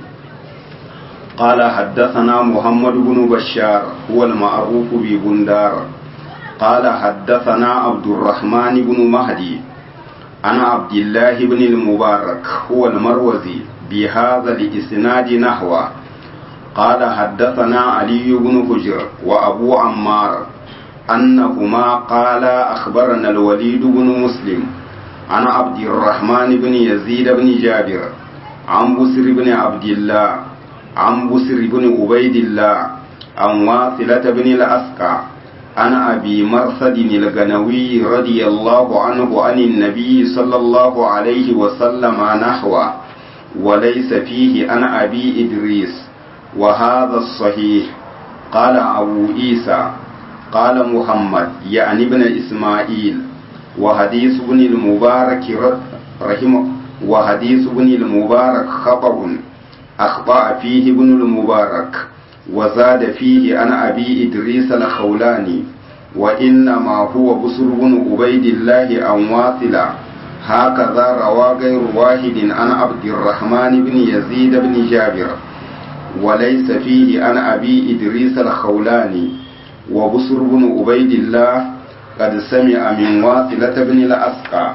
قال حدثنا محمد بن بشار هو المعروف ببندار قال حدثنا عبد الرحمن بن مهدي عن عبد الله بن المبارك هو المروزي بهذا الإسناد نحوه قال حدثنا علي بن حجر وأبو عمار أنهما قال أخبرنا الوليد بن مسلم عن عبد الرحمن بن يزيد بن جابر عن بسر بن عبد الله عن بسر بن عبيد الله عن واصلة بن الأسقى عن أبي مرثد الغنوي رضي الله عنه عن النبي صلى الله عليه وسلم نحوه وليس فيه عن أبي إدريس وهذا الصحيح قال أبو عيسى قال محمد يعني ابن إسماعيل وحديث ابن المبارك رحمه وحديث ابن المبارك خطأ أخطأ فيه ابن المبارك وزاد فيه عن أبي إدريس الخولاني وإنما هو بصر بن عبيد الله عن واصلة هكذا روى غير واحد عن عبد الرحمن بن يزيد بن جابر وليس فيه عن أبي إدريس الخولاني وبصر بن عبيد الله قد سمع من واصلة بن الأسقى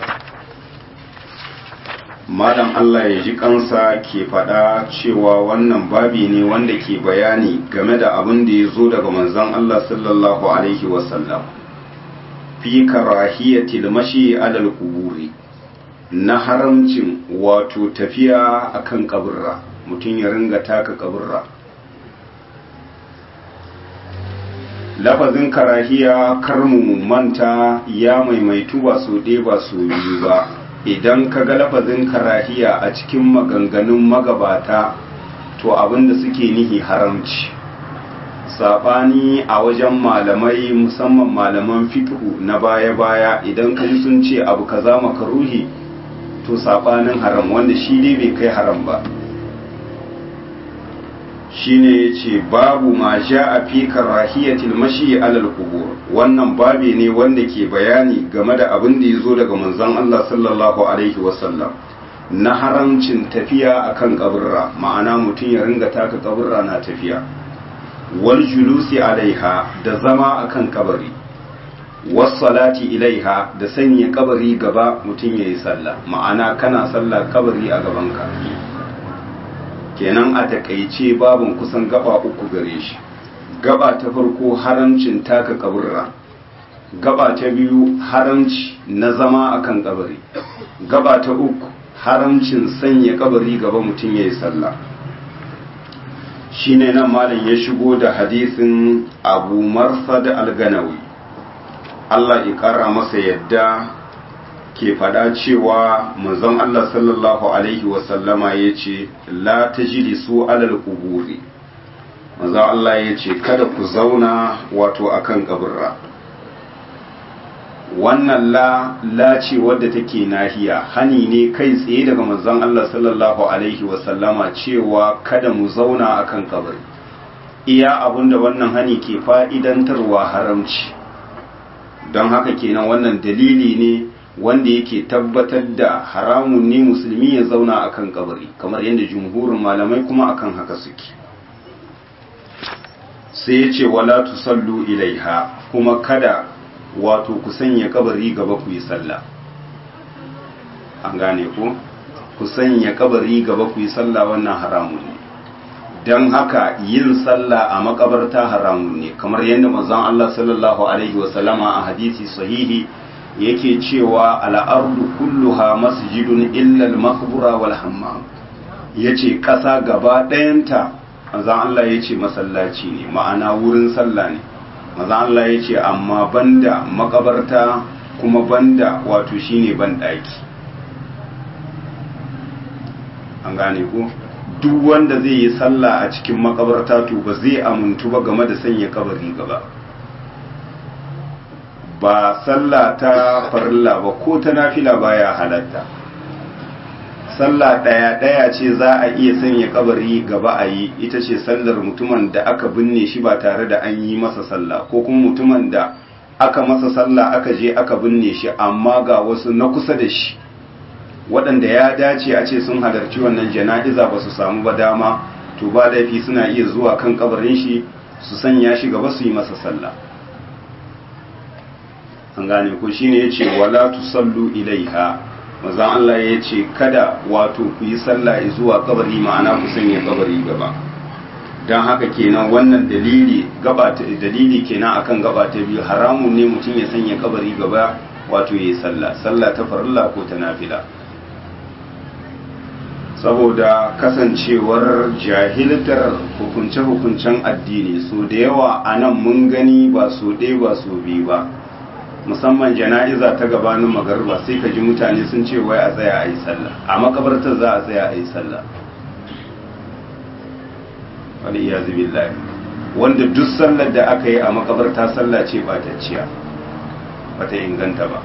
malam Allah ya ji kansa ke faɗa cewa wannan babi ne wanda ke bayani game da abin da ya zo daga manzon Allah sallallahu alaihi wasallam fi karahiyatil mashi alal kuburi na haramcin wato tafiya akan kaburra mutum ya ringa taka kaburra lafazin karahiya kar mu manta ya maimaitu ba so ɗaya ba so biyu ba idan ka ga lafazin karahiya a cikin maganganun magabata to abinda suke nihi haramci saɓani a wajen malamai musamman malaman fiqhu na baya-baya idan ka ji sun ce abu kaza makaruhi to saɓanin haram wanda shi dai bai kai haram ba shine ya ce babu ma sha a fi karahiyatil mashi alal kubur wannan babi ne wanda ke bayani game da abin da ya zo daga manzon Allah sallallahu alaihi wasallam na haramcin tafiya akan kaburra ma'ana mutum ya ringa taka kaburra na tafiya wal julusi alaiha da zama akan kabari wassalati ilaiha da sanya kabari gaba mutum ya yi sallah ma'ana kana sallah kabari a gabanka kenan a takaice babin kusan gaba uku gare shi gaba ta farko haramcin taka kaburra gaba ta biyu haramci na zama akan kabari gaba ta uku haramcin sanya kabari gaba mutum ya yi sallah shine nan malam ya shigo da hadisin abu marsad al-ganawi Allah ya ƙara masa yadda ke faɗa cewa manzon Allah sallallahu Alaihi wasallama ya ce, La ta jiri su alal kuburi. Manzon Allah ya ce, Kada ku zauna wato akan kaburra. Wannan la, la ce wadda take nahiya, hani ne kai tsaye daga manzon Allah sallallahu Alaihi wasallama cewa kada mu zauna akan kabari. Iya abinda wannan hani ke fa'idantarwa haramci. don haka kenan wannan dalili ne wanda yake tabbatar da haramun ne musulmi ya zauna akan kabari kamar yadda jumhurin malamai kuma akan haka suke sai ya ce wala tusallu ilaiha kuma kada wato ku sanya kabari gaba ku yi sallah an gane ku ku sanya kabari gaba ku yi sallah wannan haramun ne don haka yin sallah a makabarta haramun ne kamar yadda manzon Allah sallallahu alaihi wasallama a hadisi sahihi yake cewa al'ardu kulluha masjidun illa al-maqbura wal hammam yace kasa gaba ɗayanta manzon Allah yace masallaci ne ma'ana wurin sallah ne manzon Allah yace amma banda makabarta kuma banda wato shine ban daki an gane ku duk wanda zai yi sallah a cikin makabarta to ba zai amuntu ba game da sanya kabari gaba ba sallah ta farilla ba ko ta nafila baya halatta sallah daya daya ce za a iya sanya kabari gaba a yi ita ce sallar mutumin da aka binne shi ba tare da an yi masa sallah ko kuma mutumin da aka masa sallah aka je aka binne shi amma ga wasu na kusa da shi waɗanda ya dace a ce sun halarci wannan jana'iza ba su samu ba dama to ba laifi suna iya zuwa kan kabarin shi su sanya shi gaba su yi masa sallah an gane ko shine yace wala tusallu ilaiha manzon Allah yace kada wato ku yi sallah zuwa kabari ma'ana ku sanya kabari gaba dan haka kenan wannan dalili gaba ta dalili kenan akan gaba ta biyu haramun ne mutum ya sanya kabari gaba wato yayi sallah sallah ta farilla ko ta nafila saboda kasancewar jahiltar hukunce-hukuncen addini so da yawa a nan mun gani ba so ɗaya ba so biyu ba musamman jana'iza ta gabanin magarba sai ka ji mutane sun ce wai a tsaya a yi sallah a makabartar za a tsaya a yi sallah wani iya billahi wanda duk sallar da aka yi a makabarta sallah ce batacciya bata inganta ba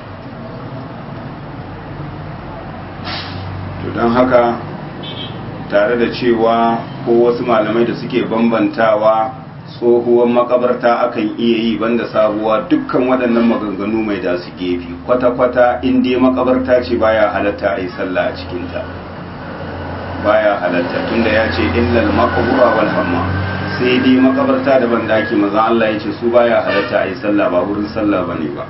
to don haka tare da cewa ko wasu malamai da suke bambantawa tsohuwar makabarta akan iya yi banda sabuwa dukkan waɗannan maganganu mai da su gefe kwata-kwata in dai makabarta ce baya halatta a yi sallah a cikinta baya halatta tunda ya ce illal makabura wal hamma sai dai makabarta da bandaki maza Allah ya ce su baya halatta a yi sallah ba wurin sallah bane ba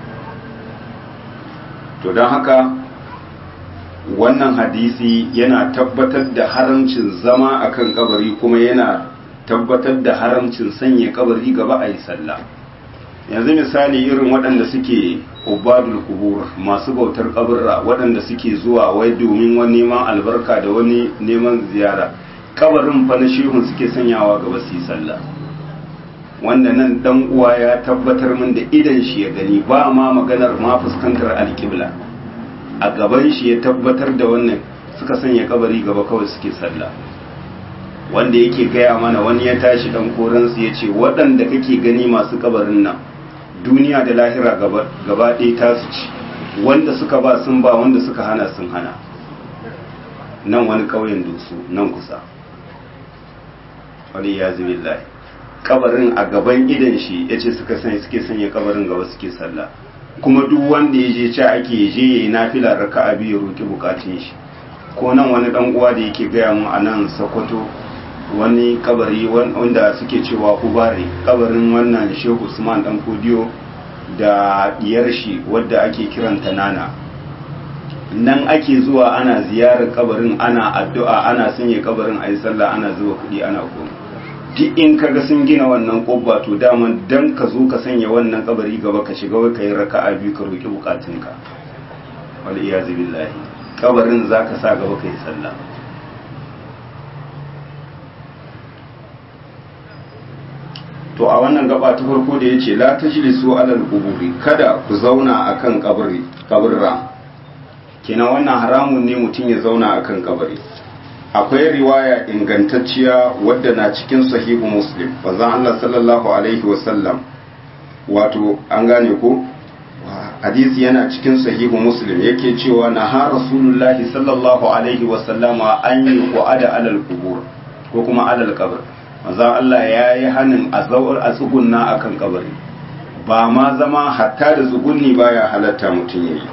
to don haka wannan hadisi yana tabbatar da haramcin zama akan kabari kuma yana tabbatar da haramcin sanya kabari gaba a yi sallah yanzu misali irin waɗanda suke ubadul kubur masu bautar kaburra waɗanda suke zuwa wai domin wani neman albarka da wani neman ziyara kabarin fa na shehun suke sanyawa gaba su yi sallah wanda nan dan uwa ya tabbatar min da idan shi ya gani ba ma maganar ma fuskantar alƙibla a gaban shi ya tabbatar da wannan suka sanya kabari gaba kawai suke sallah wanda yake gaya mana wani ya tashi dan koransu ya ce waɗanda kake gani masu kabarin nan duniya da lahira gaba ɗaya tasu ci wanda suka ba sun ba wanda suka hana sun hana nan wani ƙauyen dusu nan kusa wani ya zubillahi kabarin a gaban idan shi ya ce suka sanya suke sanya kabarin gaba suke sallah kuma duk wanda ya je ci ake je ya yi nafila raka'a biyu roƙi bukatun shi ko nan wani dan uwa da yake gaya mu a nan sokoto wani kabari wanda suke cewa ubare kabarin wannan shehu usman dan kodiyo da diyar shi wadda ake kiranta nana nan ake zuwa ana ziyarar kabarin ana addu'a ana sanya kabarin a yi sallah ana zuba kuɗi ana koma duk in kaga sun gina wannan ƙobba to daman dan ka zo ka sanya wannan kabari gaba ka shiga wai ka yi raka'a biyu ka roƙi bukatunka wal iyazu billahi kabarin zaka sa gaba ka yi sallah to a wannan gaba ta farko da yace la tajlisu alal quburi kada ku zauna akan kabari kaburra kenan wannan haramun ne mutum ya zauna akan kabari akwai riwaya ingantacciya wadda na cikin sahihu muslim bazan Allah sallallahu alaihi wasallam wato an gane ko hadisi yana cikin sahihu muslim yake cewa na ha rasulullahi sallallahu alaihi wasallama an yi qu'ada alal qubur ko kuma alal qabr manzo Allah ya yi hanin a zawar a tsugunna akan kabari ba ma zama hatta da tsugunni baya halatta mutum yayi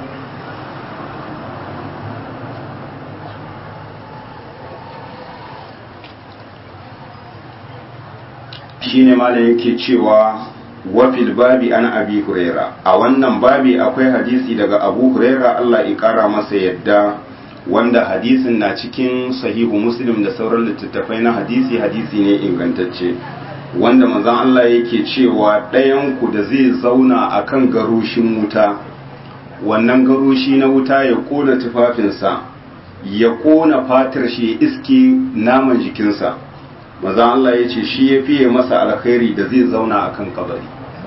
shine malam yake cewa wafil babi an abi huraira a wannan babi akwai hadisi daga abu huraira Allah ya kara masa yadda wanda hadisin na cikin sahihu muslim da sauran littattafai na hadisi hadisi ne ingantacce wanda manzon Allah yake cewa ɗayan ku da zai zauna akan garushin wuta wannan garushi na wuta ya kona tufafinsa ya kona fatar shi iske naman jikinsa maza Allah ya ce shi ya fiye masa alkhairi da zai zauna a kan kabari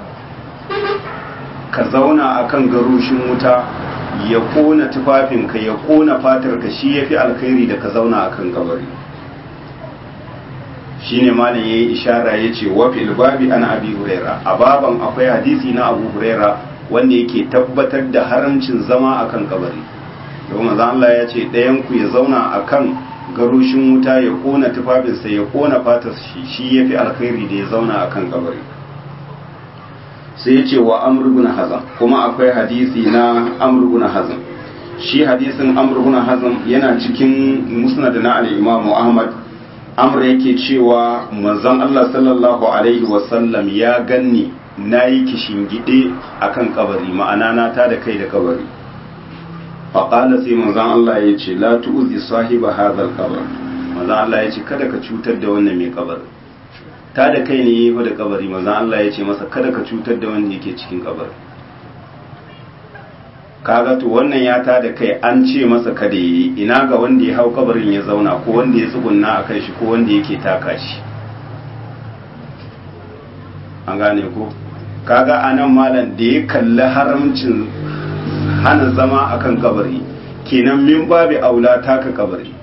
ka zauna a kan garushin wuta ya kona tufafinka ya kona fatarka shi ya fi alkhairi da ka zauna a kan kabari shi ne malin ya yi ishara ya ce wafi ilbabi ana abi huraira a baban akwai hadisi na abu huraira wanda yake tabbatar da haramcin zama a kan kabari domin maza Allah ya ce ɗayanku ya zauna a kan garushin wuta ya kona tufafinsa ya kona fatar shi shi ya fi alkhairi da ya zauna a kan kabari sai ya ce wa amurguna hazan kuma akwai hadisi na amurguna hazan shi hadisin amurguna hazan yana cikin musnad na al'imamu ahmad amur yake cewa manzon allah sallallahu alaihi wasallam ya ganni na yi kishingide a kan kabari ma'ana na ta da kai da kabari faƙala sai manzan Allah ya ce la tu'zi sahiba hadhal qabr manzan Allah ya ce kada ka cutar da wannan mai kabar ta da kai ne yayi da kabari manzan Allah ya ce masa kada ka cutar da wanda yake cikin kabar kaga to wannan ya ta da kai an ce masa kada yi ina ga wanda ya hau kabarin ya zauna ko wanda ya tsugunna a kan shi ko wanda yake taka shi an gane ko kaga anan malam da ya kalli haramcin hana zama akan kabari kenan min babi aula taka kabari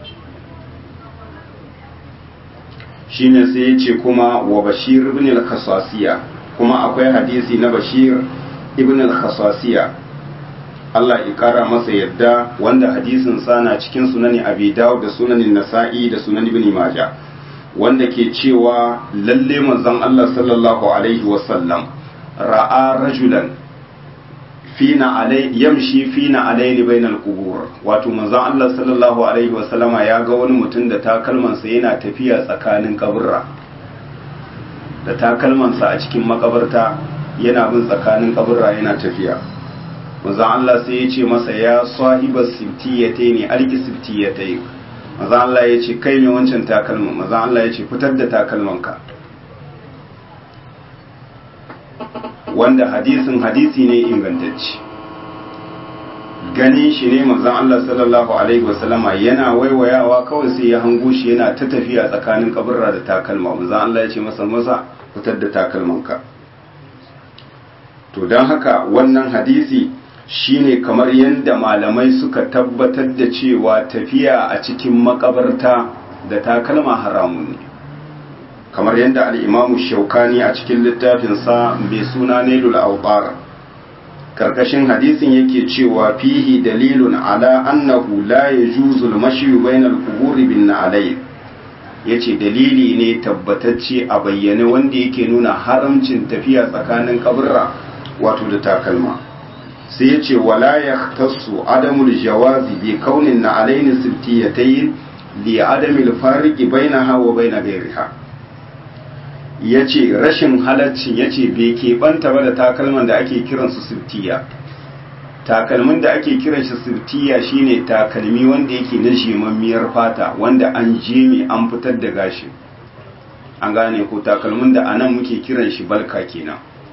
shine sai ya ce kuma wa bashir ibn al-khasasiya kuma akwai hadisi na bashir ibn al-khasasiya Allah ya kara masa yadda wanda hadisin sana cikin sunani abi dawud da sunanin nasa'i da sunan ibn majah wanda ke cewa lalle manzon Allah sallallahu alaihi wasallam ra'a rajulan fina alai yamshi fina alaini bainal qubur wato manzon Allah sallallahu alaihi wa sallama ya ga wani mutum da takalmansa yana tafiya tsakanin kaburra da takalmansa a cikin makabarta yana bin tsakanin kaburra yana tafiya manzon Allah sai ya ce masa ya sahiba sibtiyatai ne alki sibtiyatai manzon Allah ya ce kai ne wancan takalman manzon Allah ya ce fitar da takalmanka wanda hadisin hadisi ne ingantacce ganin shi ne manzon Allah sallallahu alaihi wasallama yana waiwayawa kawai sai ya hango shi yana ta tafiya tsakanin kaburra da takalma manzon Allah ya ce masa masa fitar da takalmanka to don haka wannan hadisi shine kamar yadda malamai suka tabbatar da cewa tafiya a cikin makabarta da takalma haramun ne kamar yadda al'imamu shaukani a cikin littafinsa mai suna nailul aubar karkashin hadisin yake cewa fihi dalilun ala annahu la yajuzu al-mashyu bainal quburi bin na'alay yace dalili ne tabbatacce a bayyane wanda yake nuna haramcin tafiya tsakanin kaburra wato da takalma sai yace wala yahtassu adamul jawazi bi kaunin na'alayn sibtiyatayn li adamil fariqi bainaha wa bain ghayriha ya ce rashin halaccin ya ce bai keɓanta ba da takalman da ake kiransu siftiya takalmin da ake kiran shi siftiya shine takalmi wanda yake na shemammiyar fata wanda an jeme an fitar da gashi an gane ko takalmin da anan muke kiran shi balka kenan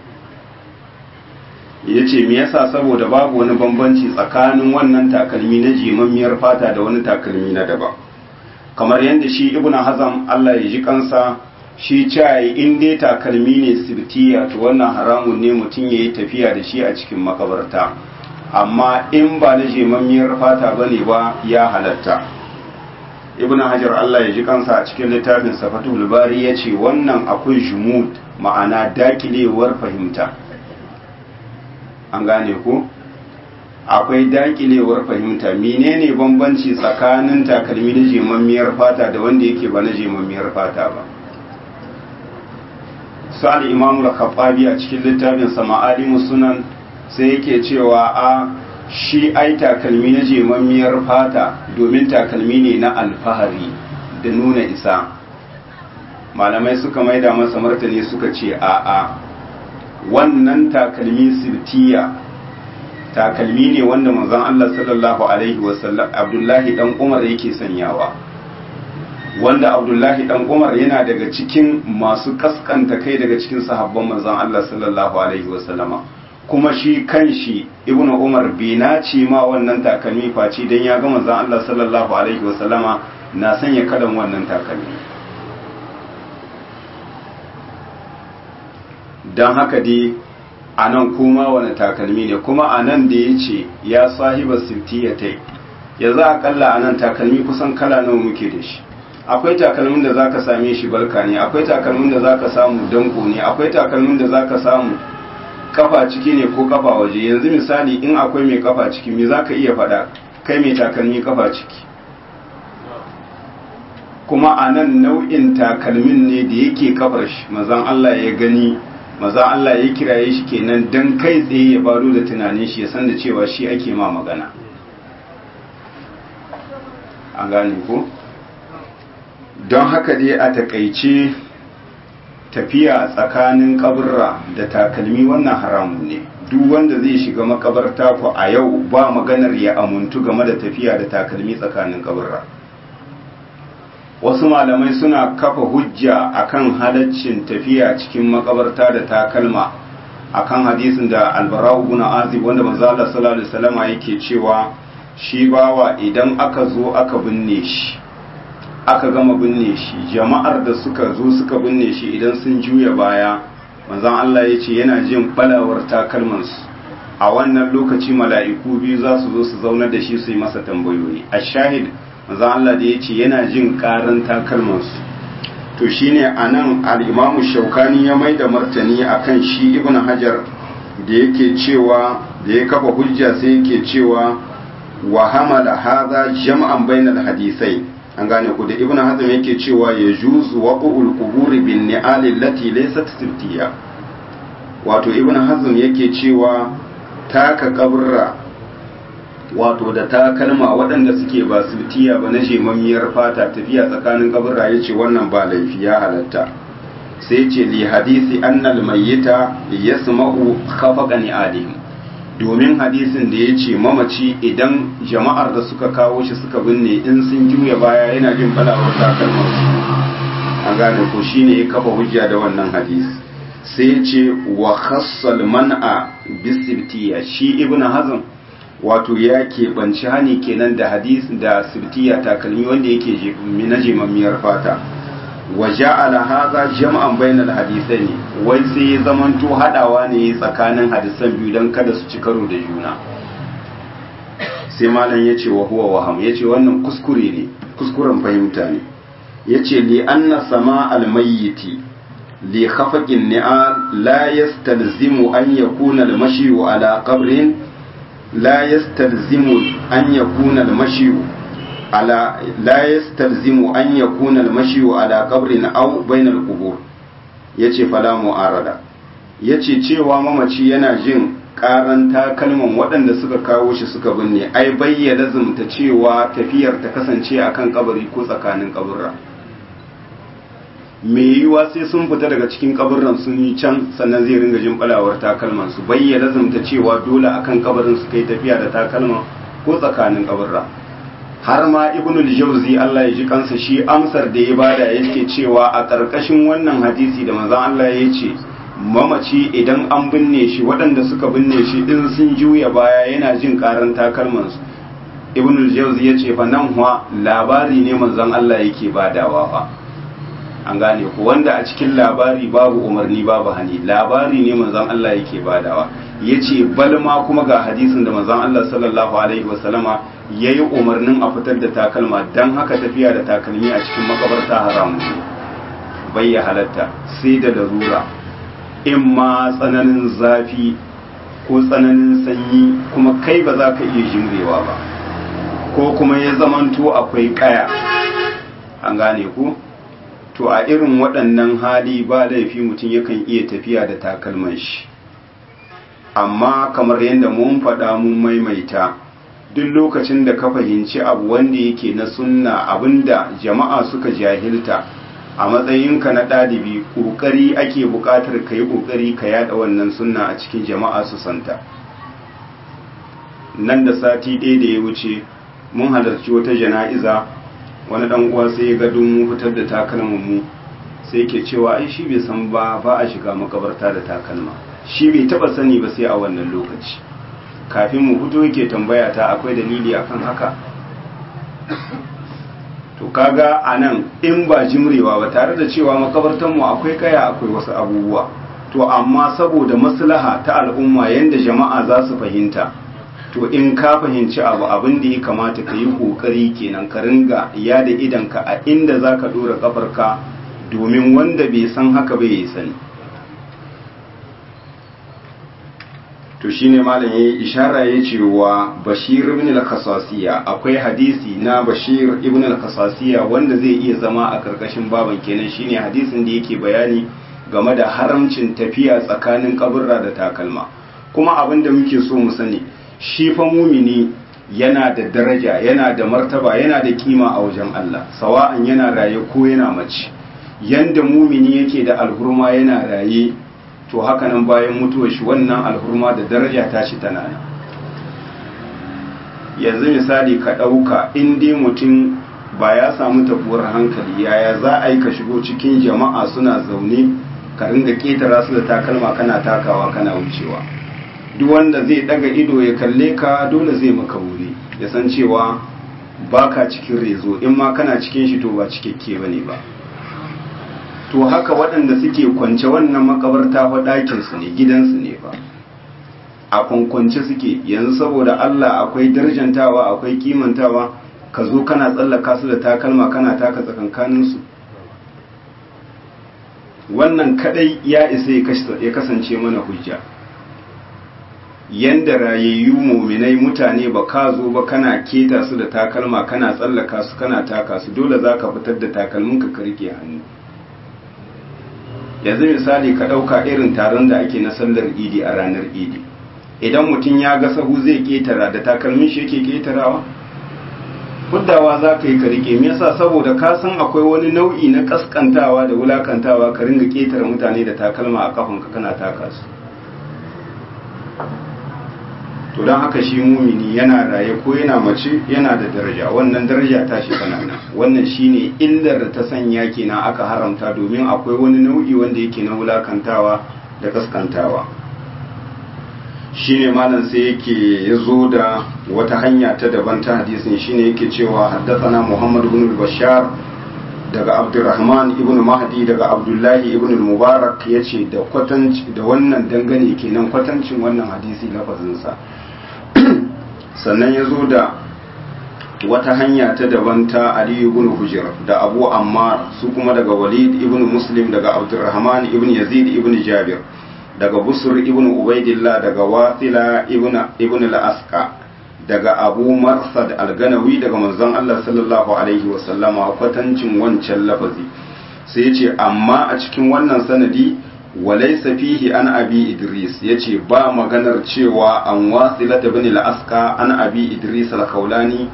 ya ce me yasa saboda babu wani bambanci tsakanin wannan takalmi na jemammiyar fata da wani takalmi na daban kamar yadda shi ibn hazam Allah ya ji kansa shi cayi in dai takalmi ne sirtiya to wannan haramun ne mutum ya yi tafiya da shi a cikin makabarta amma in ba na jemammiyar fata ba ne ba ya halatta ibn hajar Allah ya ji kansa a cikin littafin safatul bari ya ce wannan akwai jumud ma'ana dakilewar fahimta an gane ku akwai dakilewar fahimta menene bambanci tsakanin takalmi na jemammiyar fata da wanda yake ba na jemammiyar fata ba sa'ad imamu al-khattabi a cikin littafin sama'alimu sunan sai yake cewa a shi ai takalmi na jemammiyar fata domin takalmi ne na alfahari da nuna isa malamai suka maida masa martani suka ce a a wannan takalmi sirtiya takalmi ne wanda manzon Allah sallallahu alaihi wasallam Abdullahi dan Umar yake sanyawa wanda Abdullahi dan Umar yana daga cikin masu kaskanta kai daga cikin sahabban manzon Allah sallallahu alaihi wasallama kuma shi kanshi Ibn Umar bai nace ma wannan takalmi face dan ya ga manzon Allah sallallahu alaihi wasallama na sanya kalan wannan takalmi don haka dai a nan kuma wani takalmi ne kuma a nan da ya ce ya sahiba sirtiyatai ya za a kalla a nan takalmi kusan kala nawa muke da shi akwai takalmin da zaka same shi balka ne akwai takalmin da zaka samu danko ne akwai takalmin da zaka samu kafa ciki ne ko kafa waje yanzu misali in akwai mai kafa ciki me zaka iya faɗa kai mai takalmi kafa ciki kuma a nan nau'in takalmin ne da yake kafar shi mazan Allah ya gani maza Allah ya kiraye shi kenan dan kai tsaye ya baro da tunanin shi ya san da cewa shi ake ma magana an gane ko don haka dai a takaice tafiya tsakanin kaburra da takalmi wannan haramun ne duk wanda zai shiga makabarta ku a yau ba maganar ya amuntu game da tafiya da takalmi tsakanin kaburra wasu malamai suna kafa hujja akan halaccin tafiya cikin makabarta da takalma akan hadisin da albarau ibn azib wanda manzo Allah sallallahu alaihi wasallam yake cewa shi bawa idan aka zo aka binne shi aka gama binne shi jama'ar da suka zo suka binne shi idan sun juya baya manzon Allah ya ce yana jin balawar takalmansu a wannan lokaci mala'iku biyu za su zo su zaunar da shi su yi masa tambayoyi a shahid manzon Allah da ya ce yana jin karan takalmansu to shine anan al-imamu shaukani ya mai da martani akan shi ibn hajar da yake cewa da ya kafa hujja sai yake cewa wa hamala hadha jam'an bainal hadisai an gane ku da ibn hazm yake cewa ya juzu waqul quburi bin ni'al allati laysat sirtiya wato ibn hazm yake cewa taka kaburra wato da takalma waɗanda suke ba sirtiya ba na jemammiyar fata tafiya tsakanin kaburra yace wannan ba laifi ya halatta sai ce li hadisi annal mayyita yasma'u khafaqa ni'alihim domin hadisin da ya ce mamaci idan jama'ar da suka kawo shi suka binne in sun juya baya yana jin balawar takalmar su an gane ko shine ya kafa hujja da wannan hadisi sai ya ce wa khassal man'a bisibtiya shi ibn hazm wato ya keɓanci hani kenan da hadis da sibtiya takalmi wanda yake na jemammiyar fata wa ja'ala hadha jam'an bainal hadithaini wai sai ya zamanto hadawa ne tsakanin hadisan biyu dan kada su ci karo da juna sai malam yace wa huwa waham yace wannan kuskure ne kuskuren fahimta ne yace li anna sama al mayyiti li khafaqin ni'al la yastalzimu an yakuna al mashyu ala qabrin la yastalzimu an yakuna al mashyu على لا يستلزم أن يكون المشي على قبر أو بين القبور yace fala mu'arada yace cewa mamaci yana jin karan takalman waɗanda suka kawo shi suka binne ai bayyana zumta cewa tafiyar ta kasance akan kabari ko tsakanin kaburra mai yiwuwa sai sun fita daga cikin kabarin sun yi can sannan zai ringa jin balawar takalman su bayyana zamta cewa dole akan kabarin su kai tafiya da takalma ko tsakanin kabarra har ma ibnu al-jawzi Allah ya ji kansa shi amsar da ya bada yake cewa a karkashin wannan hadisi da manzon Allah ya ce mamaci idan an binne shi waɗanda suka binne shi in sun juya baya yana jin karan takalman su ibnu al-jawzi ya ce fa nan huwa labari ne manzon Allah yake badawa fa an gane ku wanda a cikin labari babu umarni babu hani labari ne manzon Allah yake badawa yace balma kuma ga hadisin da manzon Allah sallallahu alaihi wasallama yayi umarnin a fitar da takalma dan haka tafiya da takalmi a cikin makabarta haram ne bai ya halatta sai da larura in ma tsananin zafi ko tsananin sanyi kuma kai ba za ka iya jimrewa ba ko kuma ya zamanto akwai kaya an gane ku to a irin waɗannan hali ba laifi mutum yakan iya tafiya da takalman shi amma kamar yadda mun faɗa mun maimaita duk lokacin da ka fahimci abu wanda yake na sunna abinda jama'a suka jahilta a matsayinka na ɗalibi ƙoƙari ake buƙatar ka yi ƙoƙari ka yaɗa wannan sunna a cikin jama'a su santa nan da sati ɗaya da ya wuce mun halarci wata jana'iza wani dan uwa sai ya ga dun fitar da takalman mu sai yake cewa ai shi bai san ba ba a shiga makabarta da takalma shi bai taba sani ba sai a wannan lokaci kafin mu fito yake tambaya ta akwai dalili akan haka to kaga anan in ba jimrewa ba tare da cewa makabartan mu akwai kaya akwai wasu abubuwa to amma saboda maslaha ta al'umma yanda jama'a za su fahimta to in ka fahimci abu abin da ya kamata ka yi kokari kenan ka ringa ya da idanka a inda za ka dora kafarka domin wanda bai san haka bai yi sani to shine malam yayi ishara ya ce wa bashir ibn al-khasasiya akwai hadisi na bashir ibn al-khasasiya wanda zai iya zama a karkashin baban kenan shine hadisin da yake bayani game da haramcin tafiya tsakanin kaburra da takalma kuma abin da muke so mu sani shi fa mumini yana da daraja yana da martaba yana da kima a wajen Allah sawa'an yana raye ko yana mace yanda mumini yake da alhurma yana raye to haka nan bayan mutuwar shi wannan alhurma da daraja ta shi tana nan yanzu misali ka ɗauka in dai mutum ba ya samu tabuwar hankali yaya za a yi ka shigo cikin jama'a suna zaune ka ringa ƙetara su da takalma kana takawa kana wucewa duk wanda zai daga ido ya kalle ka dole zai maka wuri ya san cewa baka cikin rezo in ma kana cikin shi to ba cikakke bane ba to haka waɗanda suke kwance wannan makabarta fa ɗakin su ne gidansu ne fa a kwankwance suke yanzu saboda Allah akwai darjantawa akwai kimantawa ka zo kana tsallaka su da takalma kana taka tsakankanin su wannan kadai ya isa ya kasance mana hujja yanda rayayyu muminai mutane ba ka zo ba kana keta su da takalma kana tsallaka su kana taka su dole za ka fitar da takalminka ka rike hannu yanzu misali ka ɗauka irin taron da ake na sallar idi a ranar idi idan mutum ya ga sahu zai ketara da takalmin shi yake ketarawa huddawa za ka yi ka rike me yasa saboda ka san akwai wani nau'i na kaskantawa da wulakantawa ka ringa ketara mutane da takalma a kafanka kana taka su to don haka shi mumini yana raye ko yana mace yana da daraja wannan daraja ta shi kanana wannan shine illar da ta sanya kenan aka haramta domin akwai wani nau'i wanda yake na wulakantawa da kaskantawa shine malam sai yake yazo da wata hanya ta daban ta hadisin shine yake cewa haddathana Muhammad ibn Bashar daga Abdurrahman ibn Mahdi daga Abdullahi ibn Mubarak yace da kwatanci da wannan dangane kenan kwatancin wannan hadisi lafazin sa sannan ya zo da wata hanya ta daban ta Ali ibn Hujr da Abu Ammar su kuma daga Walid ibn Muslim daga Abdurrahman ibn Yazid ibn Jabir daga Busr ibn Ubaidillah daga Wasila ibn ibn al-Asqa daga Abu Marsad al-Ganawi daga manzon Allah sallallahu alaihi wa sallama kwatancin wancan lafazi sai ya ce amma a cikin wannan sanadi walaisa fihi an abi idris yace ba maganar cewa an wasila ibn al-asqa an abi idris al-kaulani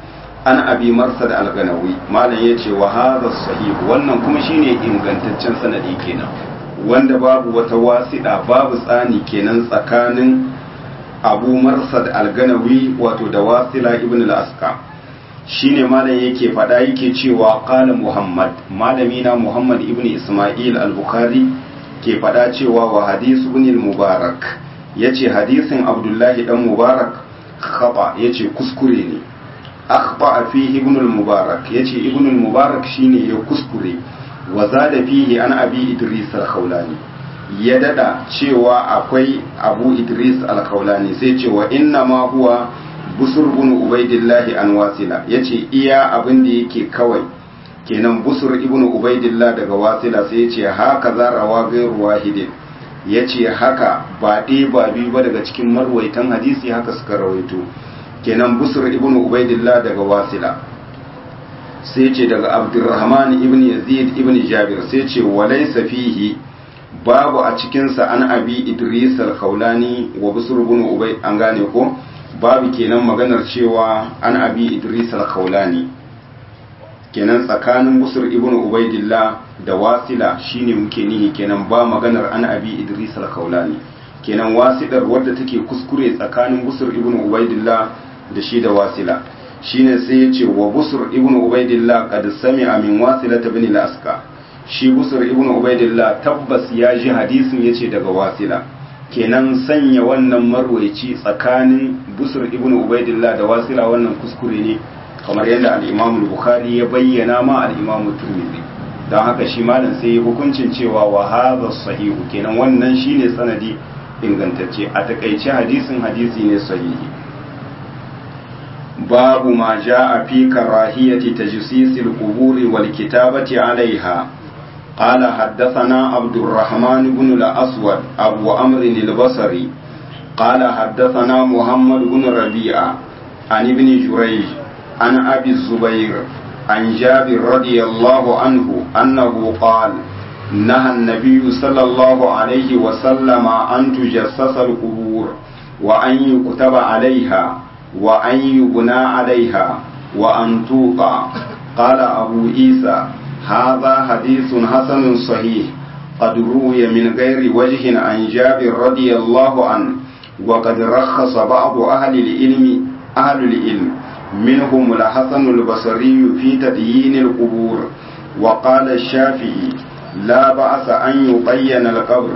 an abi marsad al-ganawi malam yace wa hadha sahih wannan kuma shine ingantaccen sanadi kenan wanda babu wata wasiɗa babu tsani kenan tsakanin abu marsad al-ganawi wato da wasila ibn al-aska shine malam yake faɗa yake cewa qala muhammad malami na muhammad ibn isma'il al-bukhari ke faɗa cewa wa hadisu ibn al-mubarak yace hadisin abdullahi dan mubarak khata yace kuskure ne akhta fihi ibn al-mubarak yace ibn al-mubarak shine ya kuskure wa zada fihi an abi idris al-khawlani ya dada cewa akwai abu idris al-khawlani sai ce wa inna ma huwa busur ibn ubaidillah an wasila yace iya abin da yake kawai kenan busur ibn ubaidillah daga wasila sai yace haka za rawa gairu wahidin yace haka ba ɗaya ba biyu ba daga cikin marwaitan hadisi haka suka rawaito kenan busur ibn ubaidillah daga wasila sai ce daga abdurrahman ibn yazid ibn jabir sai ce walaysa fihi babu a cikinsa an abi idris al-khawlani wa busur ibn ubay an gane ko babu kenan maganar cewa an abi idris al-khawlani kenan tsakanin busur ibn ubaidillah da wasila shine muke nihi kenan ba maganar an abi idris al-khawlani kenan wasidar wadda take kuskure tsakanin busur ibn ubaidillah da shi da wasila shine sai ya ce wa busur ibn ubaidillah qad sami'a min wasila ibn al-aska shi busur ibn ubaidillah tabbas ya ji hadisin yace daga wasila kenan sanya wannan marwaici tsakanin busur ibn ubaidillah da wasila wannan kuskure ne kamar yadda al-imam bukhari ya bayyana ma al-imam turmizi don haka shi malam sai hukuncin cewa wa hadha sahihu kenan wannan shine sanadi ingantacce a takaice hadisin hadisi ne sahihi باب ما جاء في كراهية تجسيس القبور والكتابة عليها قال حدثنا عبد الرحمن بن الأسود أبو أمر البصري قال حدثنا محمد بن ربيعة عن ابن جريج عن أبي الزبير عن جابر رضي الله عنه أنه قال نهى النبي صلى الله عليه وسلم أن تجسس القبور وأن يكتب عليها وأن يبنى عليها وأن توقع قال أبو عيسى هذا حديث حسن صحيح قد روي من غير وجه عن جابر رضي الله عنه وقد رخص بعض أهل العلم أهل العلم منهم الحسن البصري في تديين القبور وقال الشافعي لا بأس أن يبين القبر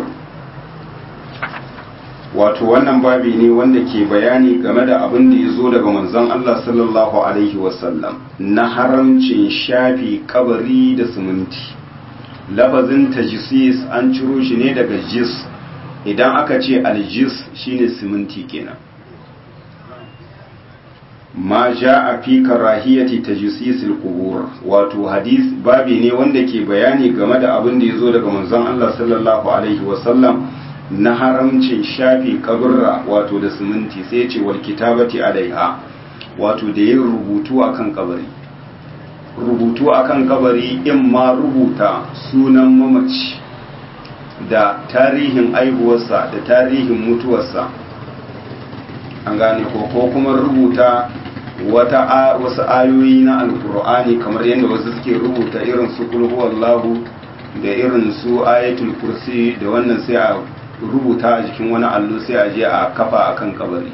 wato wannan babi ne wanda ke bayani game da abin da ya zo daga manzon Allah sallallahu alaihi wasallam na haramcin shafi kabari da siminti lafazin tajisis an ciro shi ne daga jis idan aka ce aljis shine siminti kenan ma a fi karahiyati tajsisil qubur wato hadis babi ne wanda ke bayani game da abin da ya zo daga manzon Allah sallallahu alaihi wasallam na haramcin shafi kaburra wato da siminti sai ce wal kitabati alaiha wato da yin rubutu akan kabari rubutu akan kabari in ma rubuta sunan mamaci da tarihin aihuwarsa da tarihin mutuwarsa an gane ko ko kuma rubuta wata wasu ayoyi na alkur'ani kamar yadda wasu suke rubuta irin su kulhuwallahu da irin su ayatul kursi da wannan sai a rubuta a jikin wani allo sai a je a kafa a kan kabari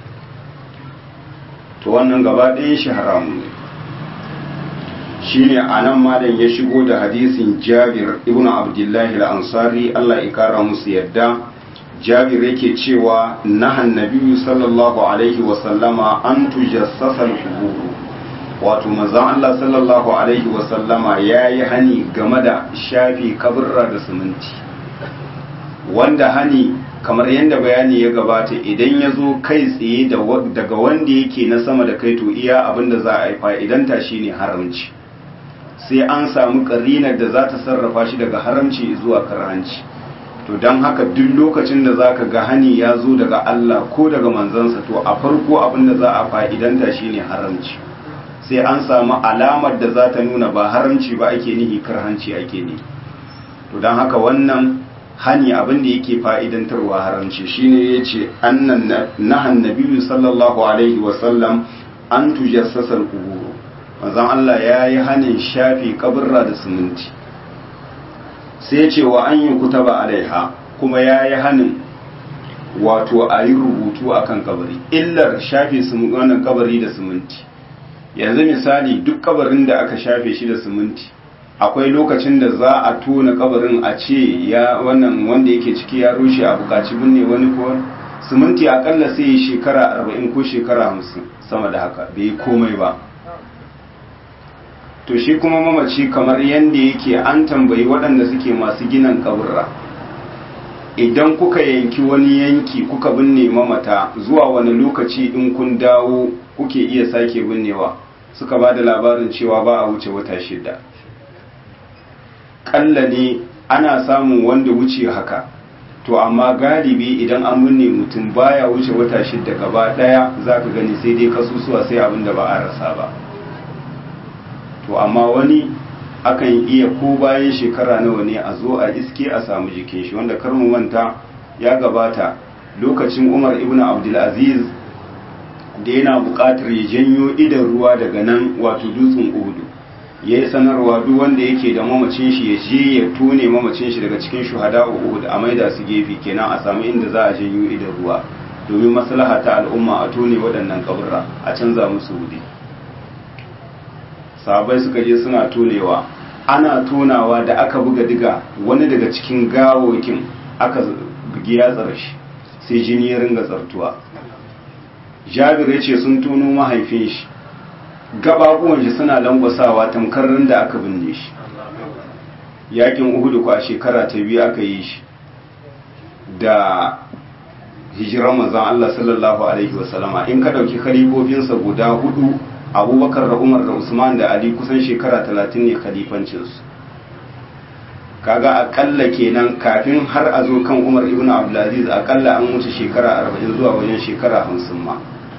to wannan gaba ɗayan shi haramu ne shi ne a nan malam ya shigo da hadisin jabir ibn abdullahi al-ansari allah ya kara musu yadda jabir yake cewa nahan nabiyyu sallallahu alaihi wasallama an tujassasa al-qubur wato manzon Allah sallallahu alaihi wasallama yayi hani game da shafi kaburra da siminti wanda hani kamar yadda bayani ya gabata idan ya zo kai tsaye daga wanda yake na sama da kai to iya abinda za a yi fa'idanta shi ne haramci sai an samu ƙarinar da za ta sarrafa shi daga haramci zuwa karhanci to don haka duk lokacin da za ka ga hani ya zo daga Allah ko daga manzansa to a farko abinda za a fa'idanta shi ne haramci sai an samu alamar da za ta nuna ba haramci ba ake nihi karhanci ake ne to don haka wannan hani abin da yake fa'idantarwa haramci shine yace annan nahan nabiyyu sallallahu alaihi wa sallam an tujassasa al-qubur manzon Allah ya yi hanin shafi kaburra da siminti sai ce wa an yi kutaba alaiha kuma ya yi hanin wato a yi rubutu a kan kabari illar shafe wannan kabari da siminti yanzu misali duk kabarin da aka shafe shi da siminti akwai lokacin da za a tona kabarin a ce ya wannan wanda yake ciki ya rushe a bukaci binne wani ko siminti akalla sai yi shekara arba'in ko shekara hamsin sama da haka bai yi komai ba to shi kuma mamaci kamar yadda yake an tambayi waɗanda suke masu ginin kaburra idan kuka yanki wani yanki kuka binne mamata zuwa wani lokaci in kun dawo kuke iya sake binnewa suka ba da labarin cewa ba a wuce wata shida ƙalla ne ana samun wanda wuce haka to amma galibi idan an binne mutum baya wuce wata shida gaba ɗaya za ka gani sai dai kasusuwa sai abin da ba a rasa ba to amma wani akan iya ko bayan shekara nawa ne a zo a iske a samu jikin shi wanda kar mu manta ya gabata lokacin Umar ibn Abdulaziz da yana buƙatar ya janyo idan ruwa daga nan wato dutsen Uhud ya yi sanarwa duk wanda yake da mamacin shi ya je ya tone mamacin shi daga cikin shuhada Uhud a maida su gefe kenan a samu inda za a janyo idan ruwa domin maslaha ta al'umma a tone waɗannan kaburra a canza musu wuri sahabai suka je suna tonewa ana tonawa da aka buga diga wani daga cikin gawokin aka bugi yatsar shi sai jini ya ringa tsartuwa jabir ya ce sun tono mahaifin shi gababuwan shi suna langwasawa tamkar da aka binne shi yakin uhudu kwa shekara ta biyu aka yi shi da hijiran manzon Allah sallallahu alaihi wasallama in ka dauki khalifofinsa guda hudu abubakar da umar da usman da ali kusan shekara talatin ne khalifancinsu kaga akalla kenan kafin har a zo kan umar ibn abdulaziz akalla an wuce shekara arba'in zuwa wajen shekara hamsin ma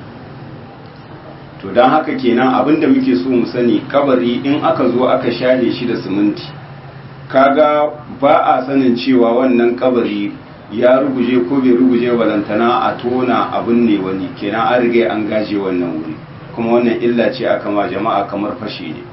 to don haka kenan abinda muke so mu sani kabari in aka zo aka share shi da siminti kaga ba a sanin cewa wannan kabari ya ruguje ko bai ruguje balantana a tona abin ne wani kenan an riga an gaje wannan wuri kuma wannan illa ce aka ma jama'a kamar fashi ne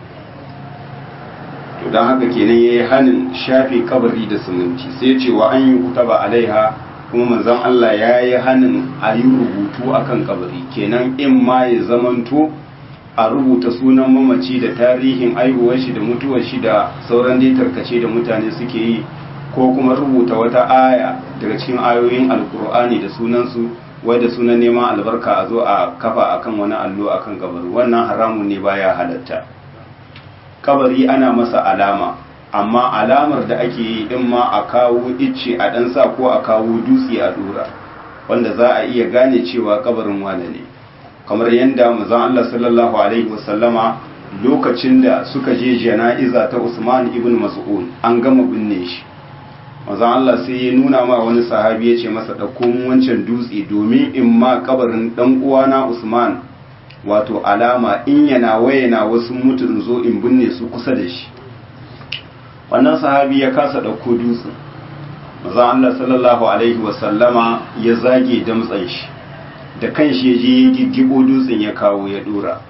to don haka kenan ya yi hannun shafe kabari da siminti sai ce wa an yi kutaba alaiha kuma manzon Allah ya yi hannun a yi rubutu akan kabari kenan in ma ya zamanto a rubuta sunan mamaci da tarihin aihuwar shi da mutuwar shi da sauran dai tarkace da mutane suke yi ko kuma rubuta wata aya daga cikin ayoyin alkur'ani da sunansu wai da sunan neman albarka a zo a kafa akan wani allo akan kabari wannan haramun ne baya halatta kabari ana masa alama amma alamar da ake yi in ma a kawo icce a dan sa ko a kawo dutse a dora wanda za a iya gane cewa kabarin wane ne kamar yadda manzon Allah sallallahu alaihi wasallama lokacin da suka je jana'iza ta Usman ibn Mas'ud an gama binne shi manzon Allah sai ya nuna ma wani sahabi ya ce masa ɗauko wancan dutse domin in ma kabarin ɗan uwana Usman wato alama in yana wayana wasu mutu in zo in binne su kusa da shi wannan sahabi ya kasa ɗauko dutsen manzon Allah sallallahu alaihi wasallama ya zage damtsan shi da kan shi ya je ya giggibo dutsen ya kawo ya dora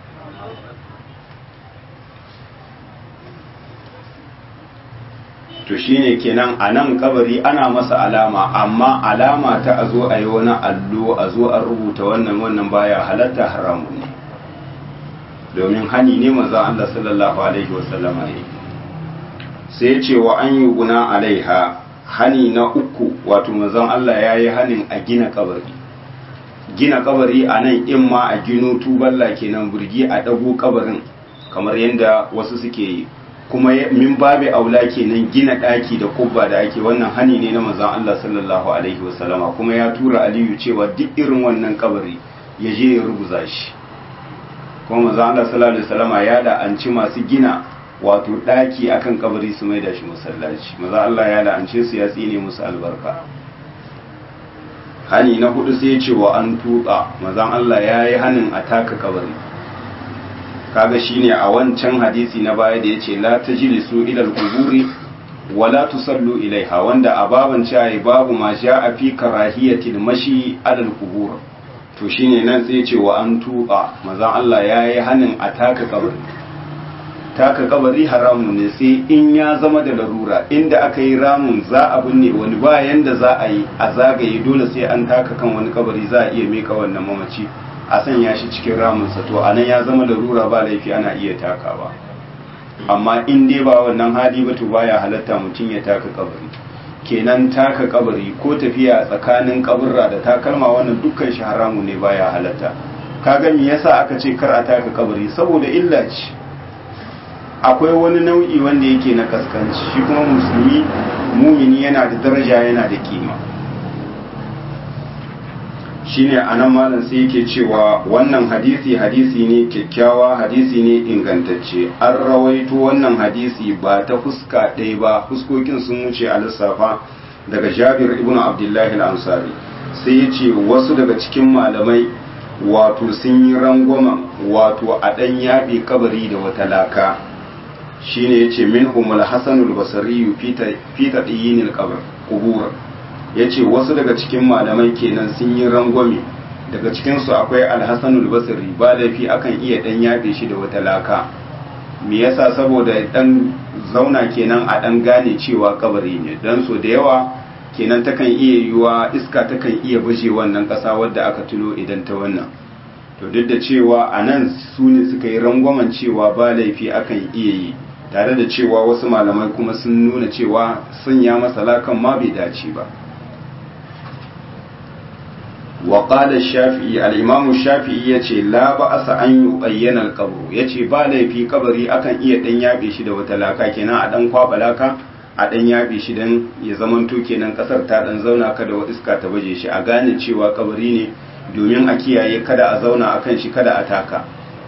to shine kenan a nan kabari ana masa alama amma alama ta a zo a yi wani allo a zo a rubuta wannan wannan baya halatta haramun ne domin hani ne manzon Allah sallallahu alaihi wasallama ne sai ce wa an yi guna alaiha hani na uku wato manzon Allah ya yi hanin a gina kabari gina kabari a nan in ma a gino tuballa kenan burgi a ɗago kabarin kamar yadda wasu suke yi kuma min babe aula kenan gina ɗaki da kubba da ake wannan hani ne na manzon Allah sallallahu alaihi wasallama kuma ya tura Aliyu cewa duk irin wannan kabari ya je ya rubuza shi kuma manzon Allah sallallahu alaihi wasallama ya la'anci masu gina wato ɗaki akan kabari su mai da shi masallaci manzon Allah ya la'ance su ya tsine musu albarka hani na hudu sai ce wa an tuka manzon Allah ya yi hanin a taka kabari kaga shine a wancan hadisi na baya da yace la tajlisu ila al-quburi wa la tusallu ilaiha wanda a baban cewa babu ma a fi karahiyatil mashi ala al-qubur to shine nan sai yace wa an tuqa manzon Allah yayi hanin a taka kabari taka kabari haramun ne sai in ya zama da larura inda aka yi ramun za a binne wani bayan da za a yi a zagaye dole sai an taka kan wani kabari za a iya meka wannan mamaci a sanya shi cikin ramunsa to anan ya zama larura ba laifi ana iya takawa amma in dai ba wannan hali ba to baya halatta mutum ya taka kabari kenan taka kabari ko tafiya tsakanin kaburra da takalma wannan dukkan shi haramu ne baya halatta kaga me yasa aka ce kar a taka kabari saboda illa ce akwai wani nau'i wanda yake na kaskanci shi kuma musulmi mumini yana da daraja yana da kima shine anan malam sai yake cewa wannan hadisi hadisi ne kyakkyawa hadisi ne ingantacce an rawaito wannan hadisi ba ta fuska ɗaya ba fuskokin sun wuce a lissafa daga jabir ibn abdullahi al-ansari sai ya ce wasu daga cikin malamai wato sun yi rangwamen wato a ɗan yaɓe kabari da wata laka shine ya ce min humul hasanul basari fi taɗiyinil kubur ya ce wasu daga cikin malamai kenan sun yi rangwame daga cikinsu akwai alhassanul basri ba laifi akan iya dan yafe shi da wata laka me yasa saboda dan zauna kenan a dan gane cewa kabari ne dan so da yawa kenan takan iya yiwa iska takan iya baje wannan kasa wadda aka tuno idan ta wannan to duk da cewa a nan su ne suka yi rangwamen cewa ba laifi akan iya yi tare da cewa wasu malamai kuma sun nuna cewa sanya masa lakan ma bai dace ba وقال الشافعي الإمام الشافعي yace la ba'asa an yubayyana al-qabr yace ba laifi kabari akan iya dan yabe shi da wata laka kenan a dan kwaba laka a dan yabe shi dan ya zamanto kenan kasar ta dan zauna kada wa iska ta baje shi a gane cewa kabari ne domin a kiyaye kada a zauna akan shi kada a taka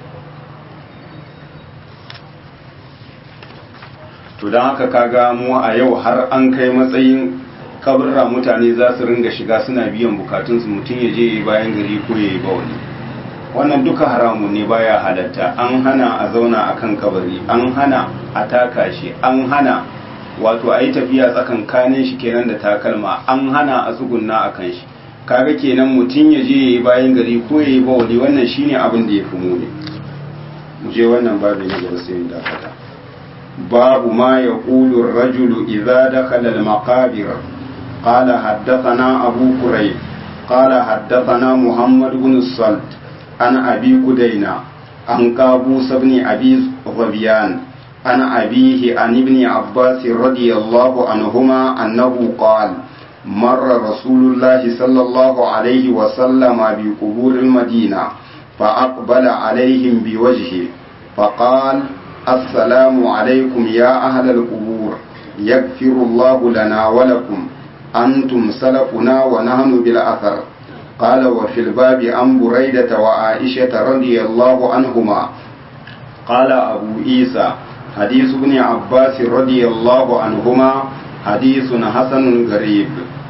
to don haka kaga mu a yau har an kai matsayin kaburra mutane za su ringa shiga suna biyan bukatunsu mutum ya je bayan gari ko ya yi bawani wannan duka haramun ne baya halatta an hana a zauna a kan kabari an hana a taka shi an hana wato a yi tafiya tsakankanin shi kenan da takalma an hana a tsugunna a kan shi kaga kenan mutum ya je ya yi bayan gari ko ya yi bawani wannan shine abin da ya fi muni mu je wannan babu ne gaba sai dakata babu ma ya ƙulu rajulu idza dakhala al-maqabir قال حدثنا أبو كريب قال حدثنا محمد بن الصلت عن أبي كدينة عن كابوس بن أبي ظبيان عن أبيه عن ابن عباس رضي الله عنهما أنه قال مر رسول الله صلى الله عليه وسلم بقبور المدينة فأقبل عليهم بوجهه فقال السلام عليكم يا أهل القبور يغفر الله لنا ولكم أنتم سلفنا ونحن بالأثر قال وفي الباب عن بريدة وعائشة رضي الله عنهما قال أبو عيسى حديث ابن عباس رضي الله عنهما حديث حسن غريب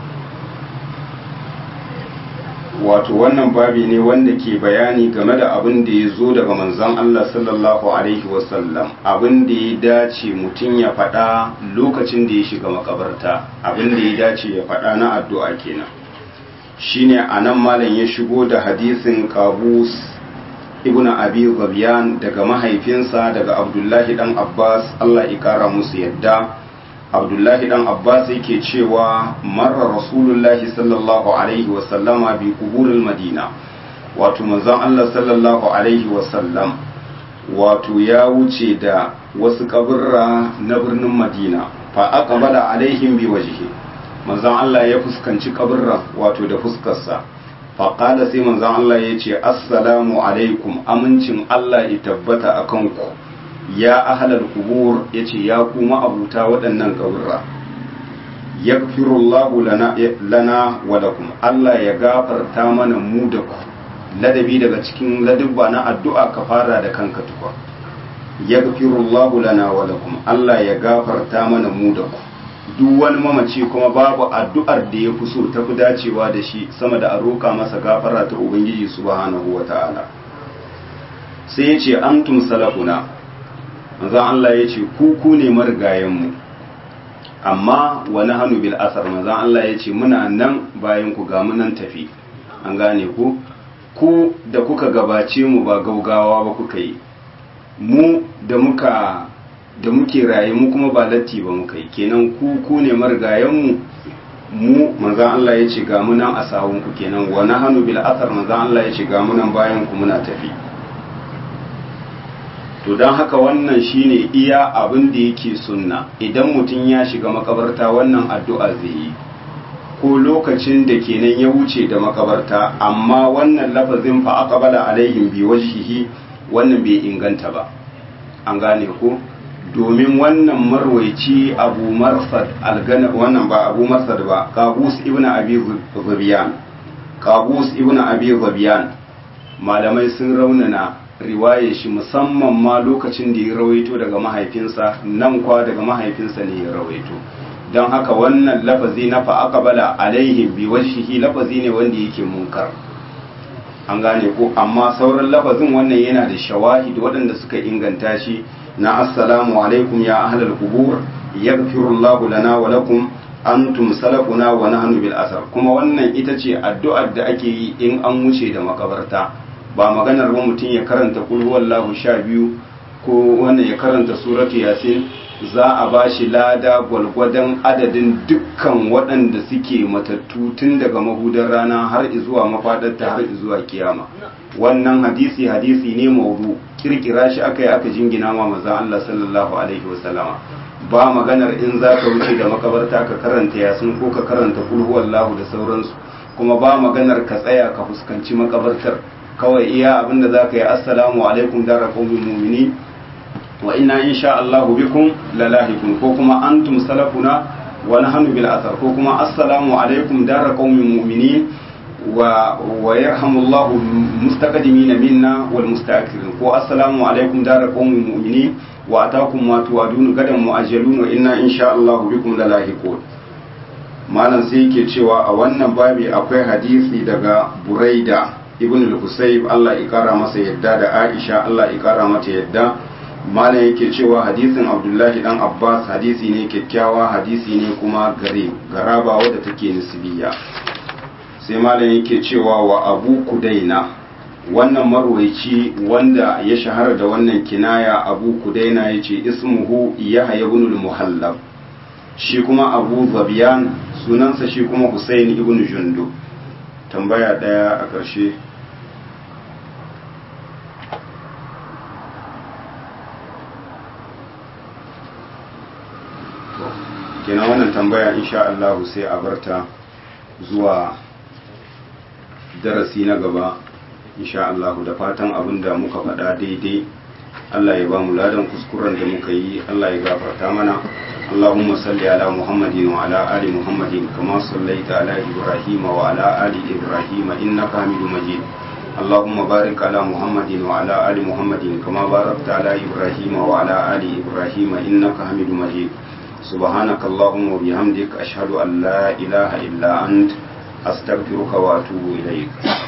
wato wannan babi ne wanda ke bayani game da abin da ya zo daga manzon Allah sallallahu alaihi wasallam abin da ya dace mutum ya faɗa lokacin da ya shiga makabarta abin da ya dace ya faɗa na addu'a kenan shine anan malam ya shigo da hadisin qabus ibn abi zabiyan daga mahaifinsa daga abdullahi dan abbas Allah ya kara musu yadda abdullahi dan abbas yake cewa marar rasulullahi sallallahu alaihi wasallama bi kuburil madina wato manzon allah sallallahu alaihi wasallam wato ya wuce da wasu kaburra na birnin madina fa aqbala alaihim bi wajhi manzon allah ya fuskanci kaburra wato da fuskarsa fa qala sai manzon allah ya ce assalamu alaikum amincin allah ya tabbata akan ku ya ahalar kubur ya ce ya kuma abuta waɗannan ƙaburra ya lana, lana wa lakum Allah ya gafarta mana mu da ku ladabi daga cikin ladubba na addu'a ka fara da kanka tukwa ya lana wa lakum Allah ya gafarta mana mu da ku duk wani mamaci kuma babu addu'ar da ya fi so ta fi dacewa da shi sama da a roƙa masa gafara ta Ubangiji subhanahu wa ta'ala sai ya ce antum salafuna manzon Allah ya ce ku ku ne marigayenmu amma wani hannu bil asar manzon Allah ya ce muna nan bayan ku ga nan tafi an gane ku ku da kuka gabace mu ba gaugawa ba kuka yi mu da muka da muke raye mu kuma ba latti ba muka yi kenan ku ku ne marigayenmu mu manzan Allah ya ce ga munan a sawunku kenan wa nahanu bil athar manzan Allah ya ce ga munan bayan ku muna tafi to don haka wannan shine iya abin da yake sunna idan mutum ya shiga makabarta wannan addu'a zai yi ko lokacin da kenan ya wuce da makabarta amma wannan lafazin fa aqbala alaihim bi wajhihi wannan bai inganta ba an gane ko domin wannan marwaici abu marsad algana wannan ba abu marsad ba qabus ibnu abi zabiyan qabus ibnu abi zabiyan malamai sun raunana riwaye shi musamman ma lokacin da ya rawaito daga mahaifinsa nan kwa daga mahaifinsa ne ya rawaito don haka wannan lafazi na fa'aqbala alaihim bi wajhihi lafazi ne wanda yake munkar an gane ko amma sauran lafazin wannan yana da shawahid waɗanda suka inganta shi na assalamu alaikum ya ahlal qubur yaghfirullahu lana wa lakum antum salafuna wa nahnu bil asar kuma wannan ita ce addu'ar da ake yi in an wuce da makabarta ba maganar ba mutum ya karanta kul huwallahu sha biyu ko wannan ya karanta suratu yasin za a ba shi lada gwalgwadon adadin dukkan waɗanda suke matattu tun daga mahudar rana har zuwa mafaɗarta har zuwa kiyama wannan hadisi hadisi ne maudu kirkira shi aka yi aka jingina ma maza Allah sallallahu alaihi wasallama ba maganar in za ka wuce da makabarta ka karanta yasin ko ka karanta kul huwallahu da sauransu kuma ba maganar ka tsaya ka fuskanci makabartar kawai iya abinda za ka yi assalamu alaikum dara qaumin mu'minin wa inna insha Allah bikum lalahikun ko kuma antum salafuna wa nahnu bil athar ko kuma assalamu alaikum dara qaumin mu'minin wa wa yarhamullahu mustaqdimina minna wal mustaakhirin ko assalamu alaikum dara qaumin mu'minin wa atakum ma tu'adun gadan mu'ajjalun wa inna insha Allah bikum lalahikun malam sai yake cewa a wannan babi akwai hadisi daga Buraida ibn al-Husayb Allah ya kara masa yadda da Aisha Allah ya kara mata yadda malam yake cewa hadisin Abdullahi dan Abbas hadisi ne kyakkyawa hadisi ne kuma gare garaba wadda take nisbiya sai malam yake cewa wa Abu Kudaina wannan marwaici wanda ya shahara da wannan kinaya Abu Kudaina yace ismuhu Yahya ibn al-Muhallab shi kuma Abu Zabiyan sunansa shi kuma Husayn ibn Jundub tambaya daya a ƙarshe kenan wannan tambaya insha Allah sai a barta zuwa darasi na gaba insha Allah da fatan abin da muka faɗa daidai Allah ya ba mu ladan kuskuren da muka yi Allah ya gafarta mana اللهم صل على محمد وعلى آل محمد كما صليت على إبراهيم وعلى آل إبراهيم إنك حميد مجيد اللهم بارك على محمد وعلى آل محمد كما باركت على إبراهيم وعلى آل إبراهيم إنك حميد مجيد سبحانك اللهم وبحمدك أشهد أن لا إله إلا أنت أستغفرك وأتوب إليك